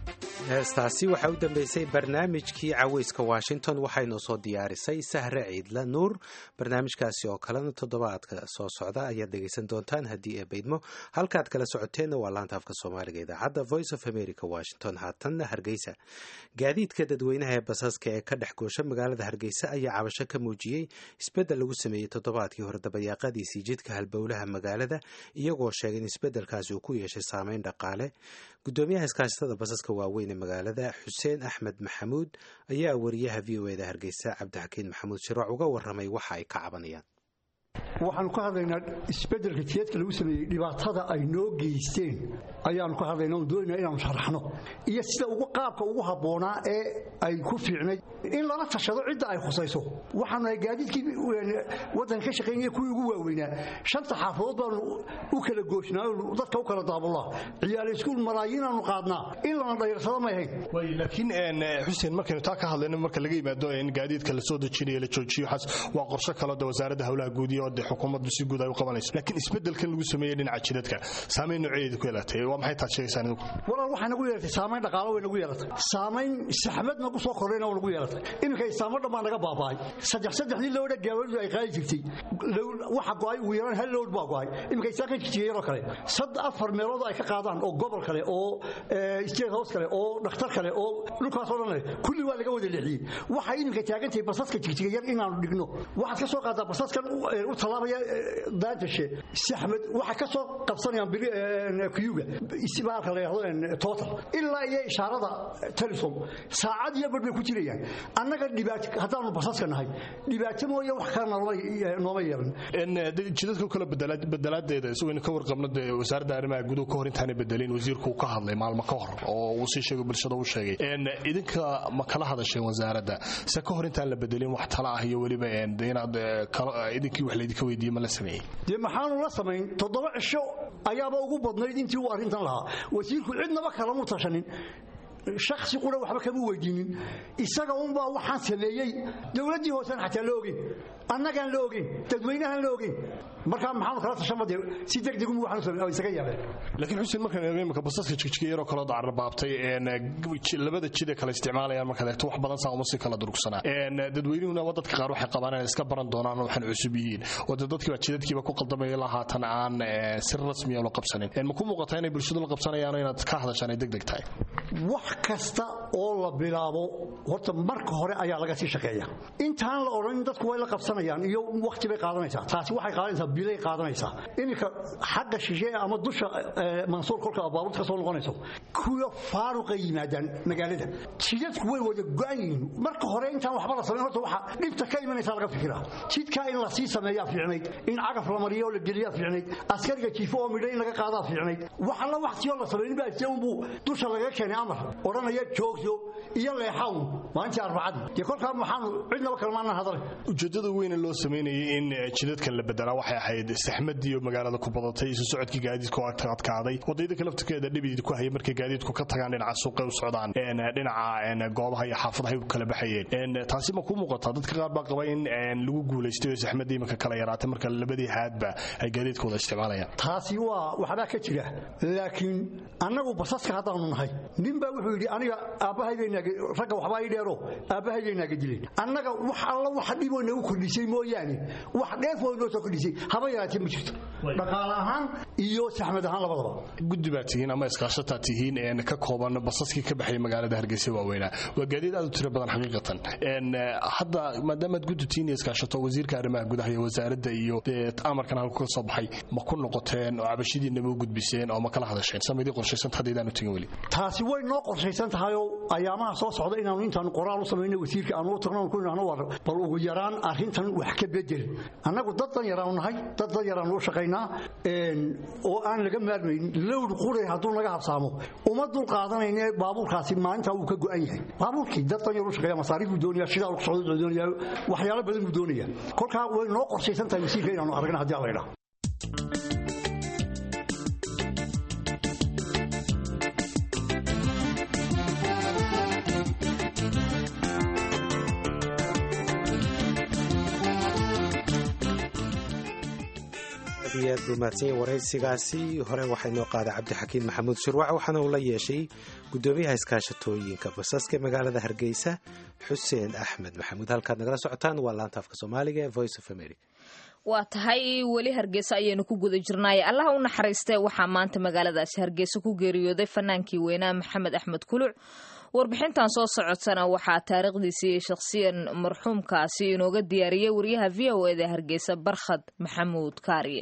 heestaasi waxaa u dambeysay barnaamijkii caweyska washington waxaynu soo diyaarisay sahre ciidla nuur barnaamijkaasi oo kalena toddobaadka soo socda ayaad dhegeysan doontaan haddii ee baydmo halkaad kala socoteenna waa laanta afka soomaaliga idaacadda voice of america washington haatanna hargeysa gaadiidka dadweynaha ee basaska ee ka dhex goosha magaalada hargeysa ayaa cabasho ka muujiyey isbeddel lagu sameeyey toddobaadkii hore dabayaaqadiisii jidka halbowlaha magaalada iyagoo sheegay in isbeddelkaasi uu ku yeeshay saameyn dhaqaale gudoomiyaha iskaashatada basaska waaweyn ee magaalada xuseen axmed maxamuud ayaa wariyaha v o eda hargeysa cabdixakiin maxamuud shirooc uga waramay waxa ay ka cabanayaan waxaanu ka hadlaynaa isbeddelka jiedka lagu sameeyey dhibaatada ay noo geysteen ayaanu ka hadlayna oon doonayna inaanu sharaxno iyo sida ugu qaabka ugu habboonaa ee ay ku fiicnayd in lala tashado cidda ay khusayso waxaanu nahay gaadiidkii waddanka ka shaqaynaya kuwii ugu waaweynaa shanta xaafadood baanu u kala gooshnaa oo dadka u kala daabulnaa ciyaal iskuul malaayiinaanu qaadnaa in lana dhayarsado may ahayn laakiin xuseen markaynu taa ka hadlayno marka laga yimaado in gaadiidka la soo dejinayo la joojiyo waxaas waa qorshe kaloo de wasaaradda howlaha guud iyo de xukuumaddu si guud ay u qabanayso laakiin isbeddelkan lagu sameeyey dhinaca jidadka saamayn nooceedu ku yeelatay waa maxay taad sheegaysaan idinku walaal waxay nagu yeelatay saamayn dhaqaalo way nagu yeelatay saamayn saxmad nagu soo kordhayna waa nagu yeelatay iminka istaamo dhan baa naga baaba'ay saddex saddexdii lowdha gaawadu ay qaadi jirtay waxa go'ay ugu yaraan hal lowd baa go'ay iminka istaan ka jirtiya yaroo kale sad afar meelood ay ka qaadaan oo gobol kale oo state house kale oo dhakhtar kale oo dhulkaasoo dhan leh kulli waa laga wada leexiyey waxay iminka taagantahay basaska jigjiga yar inaanu dhigno waxaad ka soo qaadaa basaskan u tallaabaya daantashe saxmed waxay ka soo qabsanayaan kuyuga isbaalka la yidhahdo total ilaa iyo ishaarada telesom saacad iyo bar bay ku jirayaan annaga dhibaato haddaanu basaska nahay dhibaato mooye wax kale nooma yeelan jidadka kale bedelaadeeda isagoo ka warqabno dee wasaaradda arrimaha guduhu ka hor intaanay bedelin wasiirku ka hadlay maalmo ka hor oo uu sii sheegay bulshada uu sheegay idinka ma kala hadasheen wasaaradda se ka hor intaan la bedelin wax tala ah iyo weliba inaad idinkii wax laydinka weydiiye ma la sameeyey dee maxaanu la samayn toddoba cisho ayaaba ugu badnayd intii uu arrintan lahaa wasiirku cidnaba kalamu tashanin shaksi qura waxba kama weydiinin isaga unbaa waxaan sameeyey dowladdii hoosean xataa la ogeyn annagaan la ogeyn dadweynahaan la ogeyn markaa maxaanu kala tashanba dee si degdeg un waxaanu sameey oo isaga yaabeen laakiin xuseen markaan eego imika basaska jigjiga yaroo kaloo dacarbaabtay labada jid ee kale isticmaalayaan markaad eegto wax badan saa uma sii kala durugsanaa dadweynuhuna waa dadka qaar waxay qabaan inay iska baran doonaan waxaan cusub yihiin oo dee dadkiiba jidadkiiba ku qaldamaya lahaatan aan si rasmiya la qabsanin ma ku muuqataa inay bulshadu la qabsanayaan inaad ka hadashaan ay degdeg tahay wax kasta oo la bilaabo horta marka hore ayaa laga sii shaqeeya intaan la odhan dadku way la qabsanayaan iyo waqti bay qaadanaysaa taasi waxay qaadanaysaa bilay qaadanaysaa iminka xagga shishe ama dusha mansuur kolka baabuurta ka soo noqonayso kuwa faaruqay yimaadaan magaalada jidadku way wada go-an yihiin marka hore intaan waxba la samayn horta waxa dhibta ka imanaysa laga fikiraa jidkaa in la sii sameeyaa fiicnayd in cagaf la mariyo oo la geliyaa fiicnayd askariga jiifo oo midho in laga qaadaa fiicnayd wax alla waqtiyoo la samayn baa isagunbuu dusha laga keenay amar odhanaya joogso iyo leexawn maalintii arbacadii dee kolkaa maxaanu cidnaba kalmaana hadale ujeeddada weyne loo samaynayay in jidadkan la bedelaa waxay ahayd saxmadiiyo magaalada ku badatay isu socodkii gaadiidku adkaaday wadayada laftirkeeda dhibid ku haya markay gaadiidku ka tagaan dhinaca suuqay u socdaan dhinaca goobaha iyo xaafadahay u kala baxayeen taasi ma ku muuqataa dadka qaar baa qaba in lagu guulaystay oo saxmadii imanka kala yaraatay marka labadii haadba ay gaadiidkooda isticmaalayaan taasi waa waxbaa ka jira laakiin annagu basaska haddaanu nahay nin baa wuxuu yidhi aniga aabbahayragga waxbaa ii dheero aabbahaydaynaga dileen annaga wax alla wax dhiboo nagu kordhisay mooyaane wax dheefoo noo soo kordhisay haba yaraatee ma jirto dhaqaale ahaan iyo saxmad ahaan labadaba guddi baa tihiin ama iskaashataa tihiin ka kooban basaskii ka baxaya magaalada hargeysa waaweynaa waa gaadiid aad u tiro badan xaqiiqatan hadda maadaamaad guddi tihiin iyo iskaashato wasiirka arrimaha gudaha iyo wasaaradda iyo amarkan halku ka soo baxay ma ku noqoteen oo cabashidiinama u gudbiseen oo ma kala hadasheen samadii qorshaysanta haddaydaan u tegin weli taasi way noo qorshaysan tahayoo ayaamaha soo socda inaanu intaanu qoraal u samayno wasiirka aanu u tagno ku idhahno war bal ugu yaraan arrintan wax ka bedel annagu dad dan yaraanu nahay dad dan yaraanu u shaqaynaa oo aan laga maarmayn lowd quray hadduu naga habsaamo uma dul qaadanayne baabuurkaasi maalintaa wuu ka go'an yahay baabuurkii dad dan yar u shaqeeya masaariif buu doonaya shidaal ku socdo buu doonaya waxyaalo badan buu doonaya kolkaa way noo qorshaysan tahay wasiirka inaanu aragna haddii alla idhaha aad iyo aad buu mahadsanyay waraysigaasi hore waxaa inoo qaaday cabdixakiin maxamuud shirwac waxaana uu la yeeshay guddoomiyaha iskaashatooyinka basaska ee magaalada hargeysa xuseen axmed maxamuud halkaad nagala socotaan waa laanta afka soomaaliga ee voice of america waa tahay weli hargeysa ayaynu ku guda jirnaaye allaha u naxariistee waxaa maanta magaaladaasi hargeysa ku geeriyooday fanaankii weynaa maxamed axmed kuluc warbixintan soo socotana waxaa taariikhdiisii shakhsiyan marxuumkaasi inooga diyaariyey wariyaha v o eda hargeysa barkhad maxamuud kaariye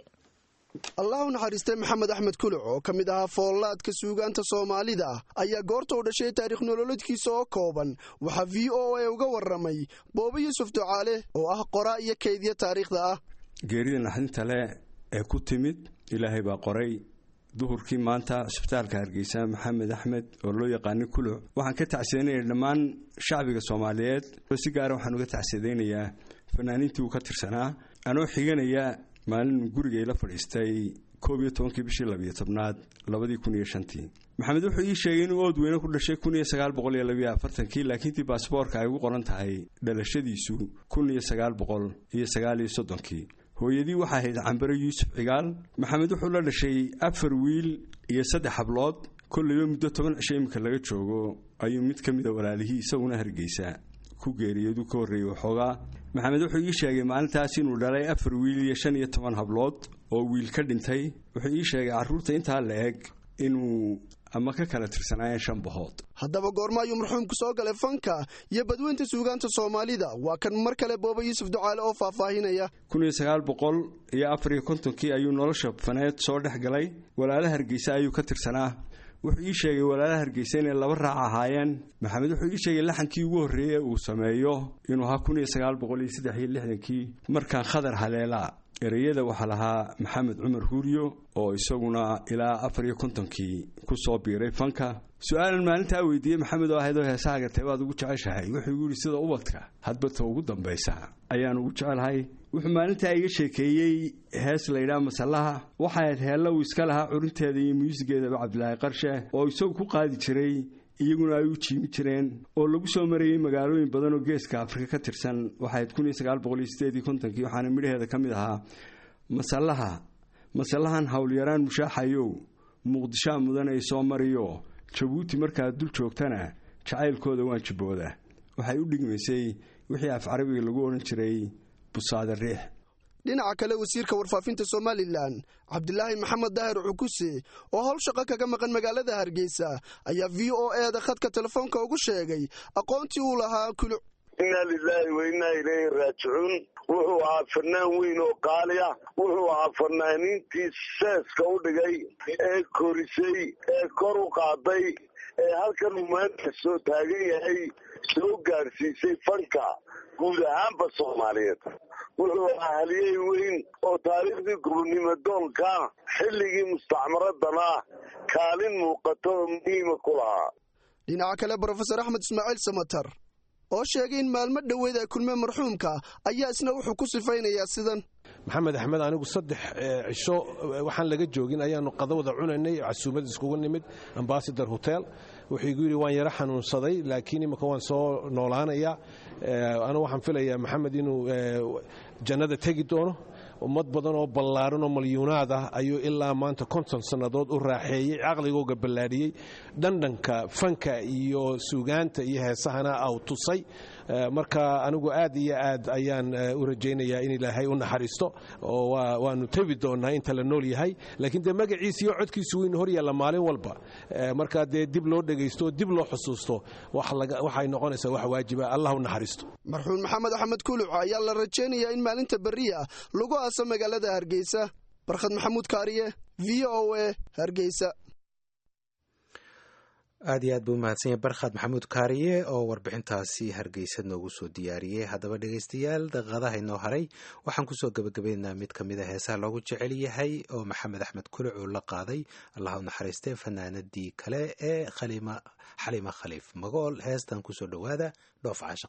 allah u naxariistay maxamed axmed kuluc oo ka mid ahaa foollaadka suugaanta soomaalida ayaa goorta u dhashay taarikh nololeedkiisa oo kooban waxaa v o a uga warramay boobo yuusuf ducaale oo ah qoraa iyo kaydya taariikhda ah geerida naxdinta leh ee ku timid ilaahay baa qoray duhurkii maanta cisbitaalka hargeysa maxamed axmed oo loo yaqaanay kuluc waxaan ka tacsidanaya dhammaan shacbiga soomaaliyeed si gaara waxaan uga tacsidaynayaa fanaaniintii uu ka tirsanaa anoo xiganaya maalin guriga ila fadhiistay koob iyo tobankii bishii labiyo tobnaad labadii kun iyo shantii maxamed wuxuu ii sheegay inuu ood weyne ku dhashay kun iyo sagaal boqol iyo labiyo afartankii laakiintii baasboorka ay ugu qoran tahay dhalashadiisu kun iyo sagaal boqol iyo sagaal iyo soddonkii hooyadii waxaa ahayd cambare yuusuf cigaal maxamed wuxuu la dhashay afar wiil iyo saddex hablood kollayba muddo toban cisho iminka laga joogo ayuu mid ka mida walaalihii isaguna hargeysa ku geeriyadu ka horreeyey waxoogaa maxamed wuxuu ii sheegay maalintaas inuu dhalay afar wiil iyo shan iyo toban hablood oo wiil ka dhintay wuxuu ii sheegay carruurta intaa la eg inuu ama ka kala tirsanaayeen shan bahood haddaba goorma ayuu marxuumku soo galay fanka iyo badweynta suugaanta soomaalida waa kan mar kale booba yuusuf ducaale oo faahfaahinaya kun iyo sagaal boqol iyo afar iyo kontonkii ayuu nolosha faneed soo dhex galay walaala hargeysa ayuu ka tirsanaa wuxuu ii sheegay walaalaha hargeysa inay laba raac ahaayeen maxamed wuxuu ii sheegay laxankii ugu horreeyey uu sameeyo inuu ahaa kun iyo sagaal boqol iyo saddex iyo lixdankii markaan khadar haleela ereyada waxaa lahaa maxamed cumar huuriyo oo isaguna ilaa afar iyo kontonkii ku soo biiray fanka su-aalan maalintaa weydiiyey maxamed oo ahayd oo heesaha gatay baad ugu jeceshahay wuxuu igu yidhi sida ubadka hadbata ugu dambaysa ayaan ugu jecelahay wuxuu maalintaa iga sheekeeyey hees laydhaha masallaha waxay ahayd heella uu iska lahaa curinteeda iyo muusigeedaba cabdilaahi qarshe oo isagu ku qaadi jiray iyaguna ay u jiimi jireen oo lagu soo marayey magaalooyin badan oo geeska afrika ka tirsan waxayd kun iyo sagaal boqol iyo sideed iyo kontonkii waxaana midhaheeda ka mid ahaa masallaha masallahan howlyaraan mushaaxayow muqdishaa mudan ay soo mariyo jabuuti markaad dul joogtana jacaylkooda waan jibooda waxay u dhigmaysay wixii af carabiga lagu odhan jiray busaada riix dhinaca kale wasiirka warfaafinta somalilan cabdilaahi maxamed daahir cukuse oo howl shaqo kaga maqan magaalada hargeysa ayaa v o eda khadka telefoonka ugu sheegay aqoontii uu lahaa kuluc inaa lilaahi wa innaa ilayhi raajicuun wuxuu ahaa fanaan weyn oo qaali ah wuxuu ahaa fanaaniintii seeska u dhigay ee korisay ee kor u qaaday ee halkan uu maanta soo taagan yahay soo gaadhsiisay fanka guud ahaanba soomaaliyeed wuxuu ahaa haliyey weyn oo taariikhdii gurnimo doonka xilligii mustacmaradana kaalin muuqato oo muhiima ku lahaa dhinaca kale brofesor axmed ismaaciil samatar oo sheegay in maalmo dhoweed ay kulmeen marxuumka ayaa isna wuxuu ku sifaynayaa sidan maxamed axmed anigu saddex cisho waxaan laga joogin ayaanu qadawada cunaynay casuumad iskugu nimid ambasador hotel wuxuu igu yidhi waan yaro xanuunsaday laakiin imika waan soo noolaanaya anu waxaan filayaa maxamed inuu jannada tegi doono ummad badan oo ballaaran oo malyuunaad ah ayuu ilaa maanta konton sannadood u raaxeeyey caqligooga ballaadhiyey dhandhanka fanka iyo suugaanta iyo heesahana aw tusay marka anigu aad iyo aad ayaan u rajaynayaa in ilaahay u naxariisto oo waanu tebi doonaa inta la nool yahay laakiin dee magaciisa iyo codkiisu waynu hor yaalla maalin walba marka dee dib loo dhegaysto oo dib loo xusuusto waxay noqonaysaa wax waajiba allah u naxariisto marxuum maxamed axmed kuluc ayaa la rajaynayaa in maalinta berriya lagu aaso magaalada hargeysa barkhad maxamuud kaariye v o a hargeysa aad iyo aad buu umahadsanya barkhad maxamuud kaariye oo warbixintaasi hargeysa noogu soo diyaariyey haddaba dhegaystayaal daqiiqadaha inoo haray waxaan kusoo gebagabaynaynaa mid ka mid a heesaha loogu jecel yahay oo maxamed axmed kuluc uu la qaaday allah u naxariistee fanaanadii kale ee xalima khaliif magool heestan kusoo dhowaada dhoof caashaq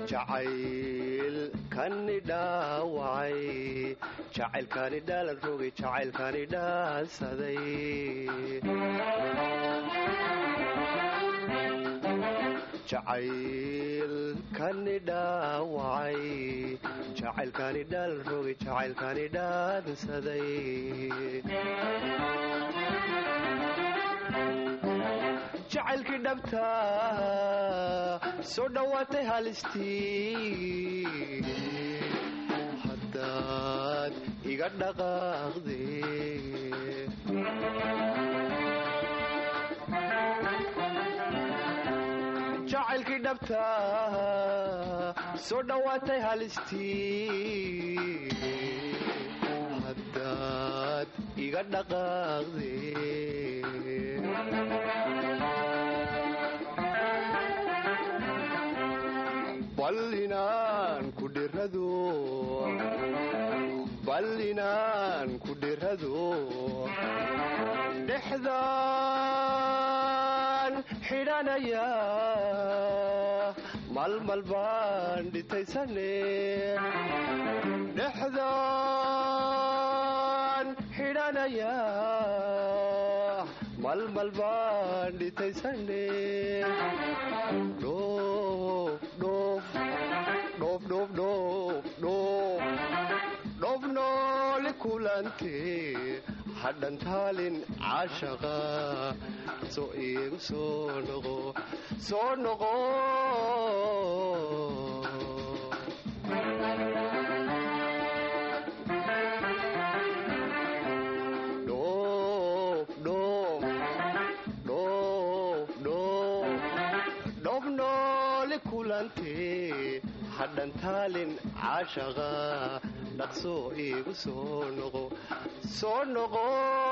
jacaylkani dhaawacay jacaylkani dhaalan rogay jacaylkani dhaansaday jacaylkani dhaawacay jacaylkani dhaalan rogay jacaylkani dhaansaday jacaylkii dhabta soo dhowaatay halistii haddaad iga dhaqaaqde jacaylkii dhabta soo dhowaatay halistii haddaad iga dhaqaaqde bal inaan ku dhirado bal inaan ku dhirado dhexdaan xidhanaya malmal baan dhitaysane dhexdaan xidhanaya malmal baan dhitaysane dhoof nooli kulante hadhantaalin caashaqa soo iigu soo noqo soo noqo dhoof nooli kulante hadhantaalin caashaqa dhaqsoo iigu soo noqo soo noqo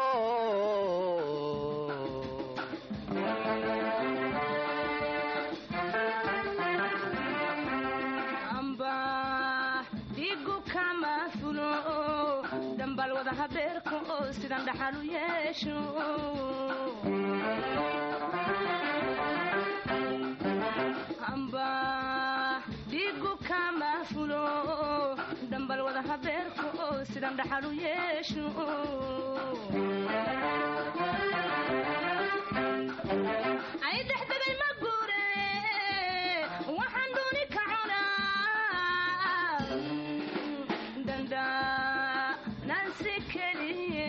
amba dhigu kama fulo dambal wada habeerka oo sidan dhaxal u yeesho amba dhigu kama fulo dambal wada habeerka oo sidan dhaxal u yeesho ay dhexdegay ma guure waxaan dooni ka cunaa danda nansi keliye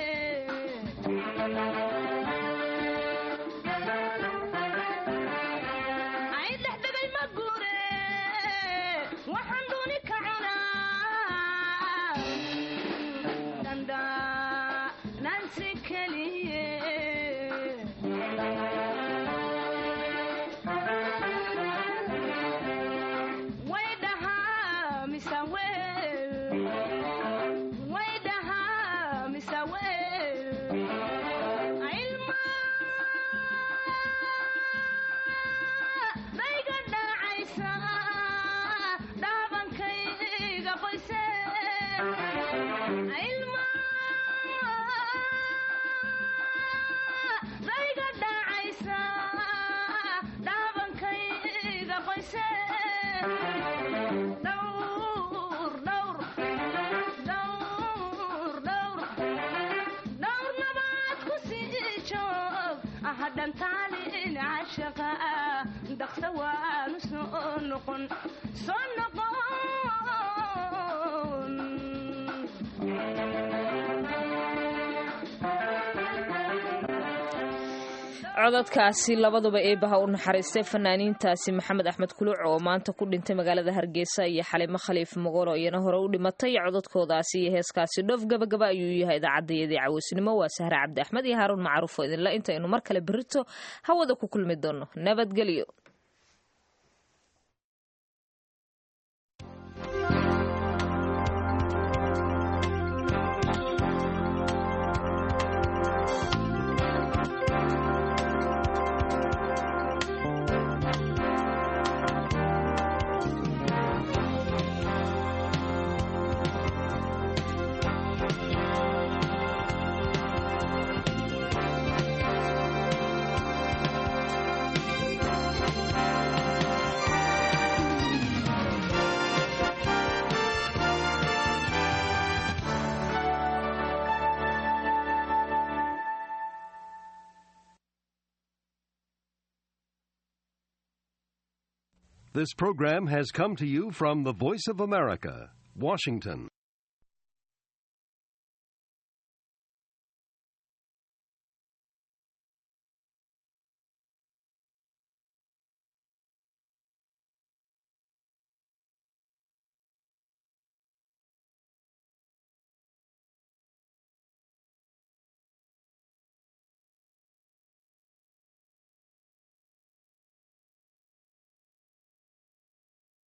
ay dhexdegay ma guure waxaan dooni ka cunaa danda nansi keliye way dhahaa mise weel way dhahaa mise weel ilma dayga dhacaysa dhaabankayga qoyse ilma dayga dhacaysa dhaabankayga qoyse dhowr dhowr dhowr dhowr dhowr nabaad ku sii joog hadhantaalin cashaqa dhaqsa waanu soo noqon soo noqon codadkaasi labaduba eebaha u naxariistay fanaaniintaasi maxamed axmed kuluuc oo maanta ku dhintay magaalada hargeysa iyo xalimo khaliif mogoro iyana hore u dhimatay codadkoodaasi iyo heeskaasi dhoof gabagaba ayuu yahay idaacadayadii caweysnimo waa sahre cabdi axmed iyo haaruun macruuf oo idinla intaynu mar kale berito hawada ku kulmi doono nabadgelyo This program has come to you from the Voice of America, Washington.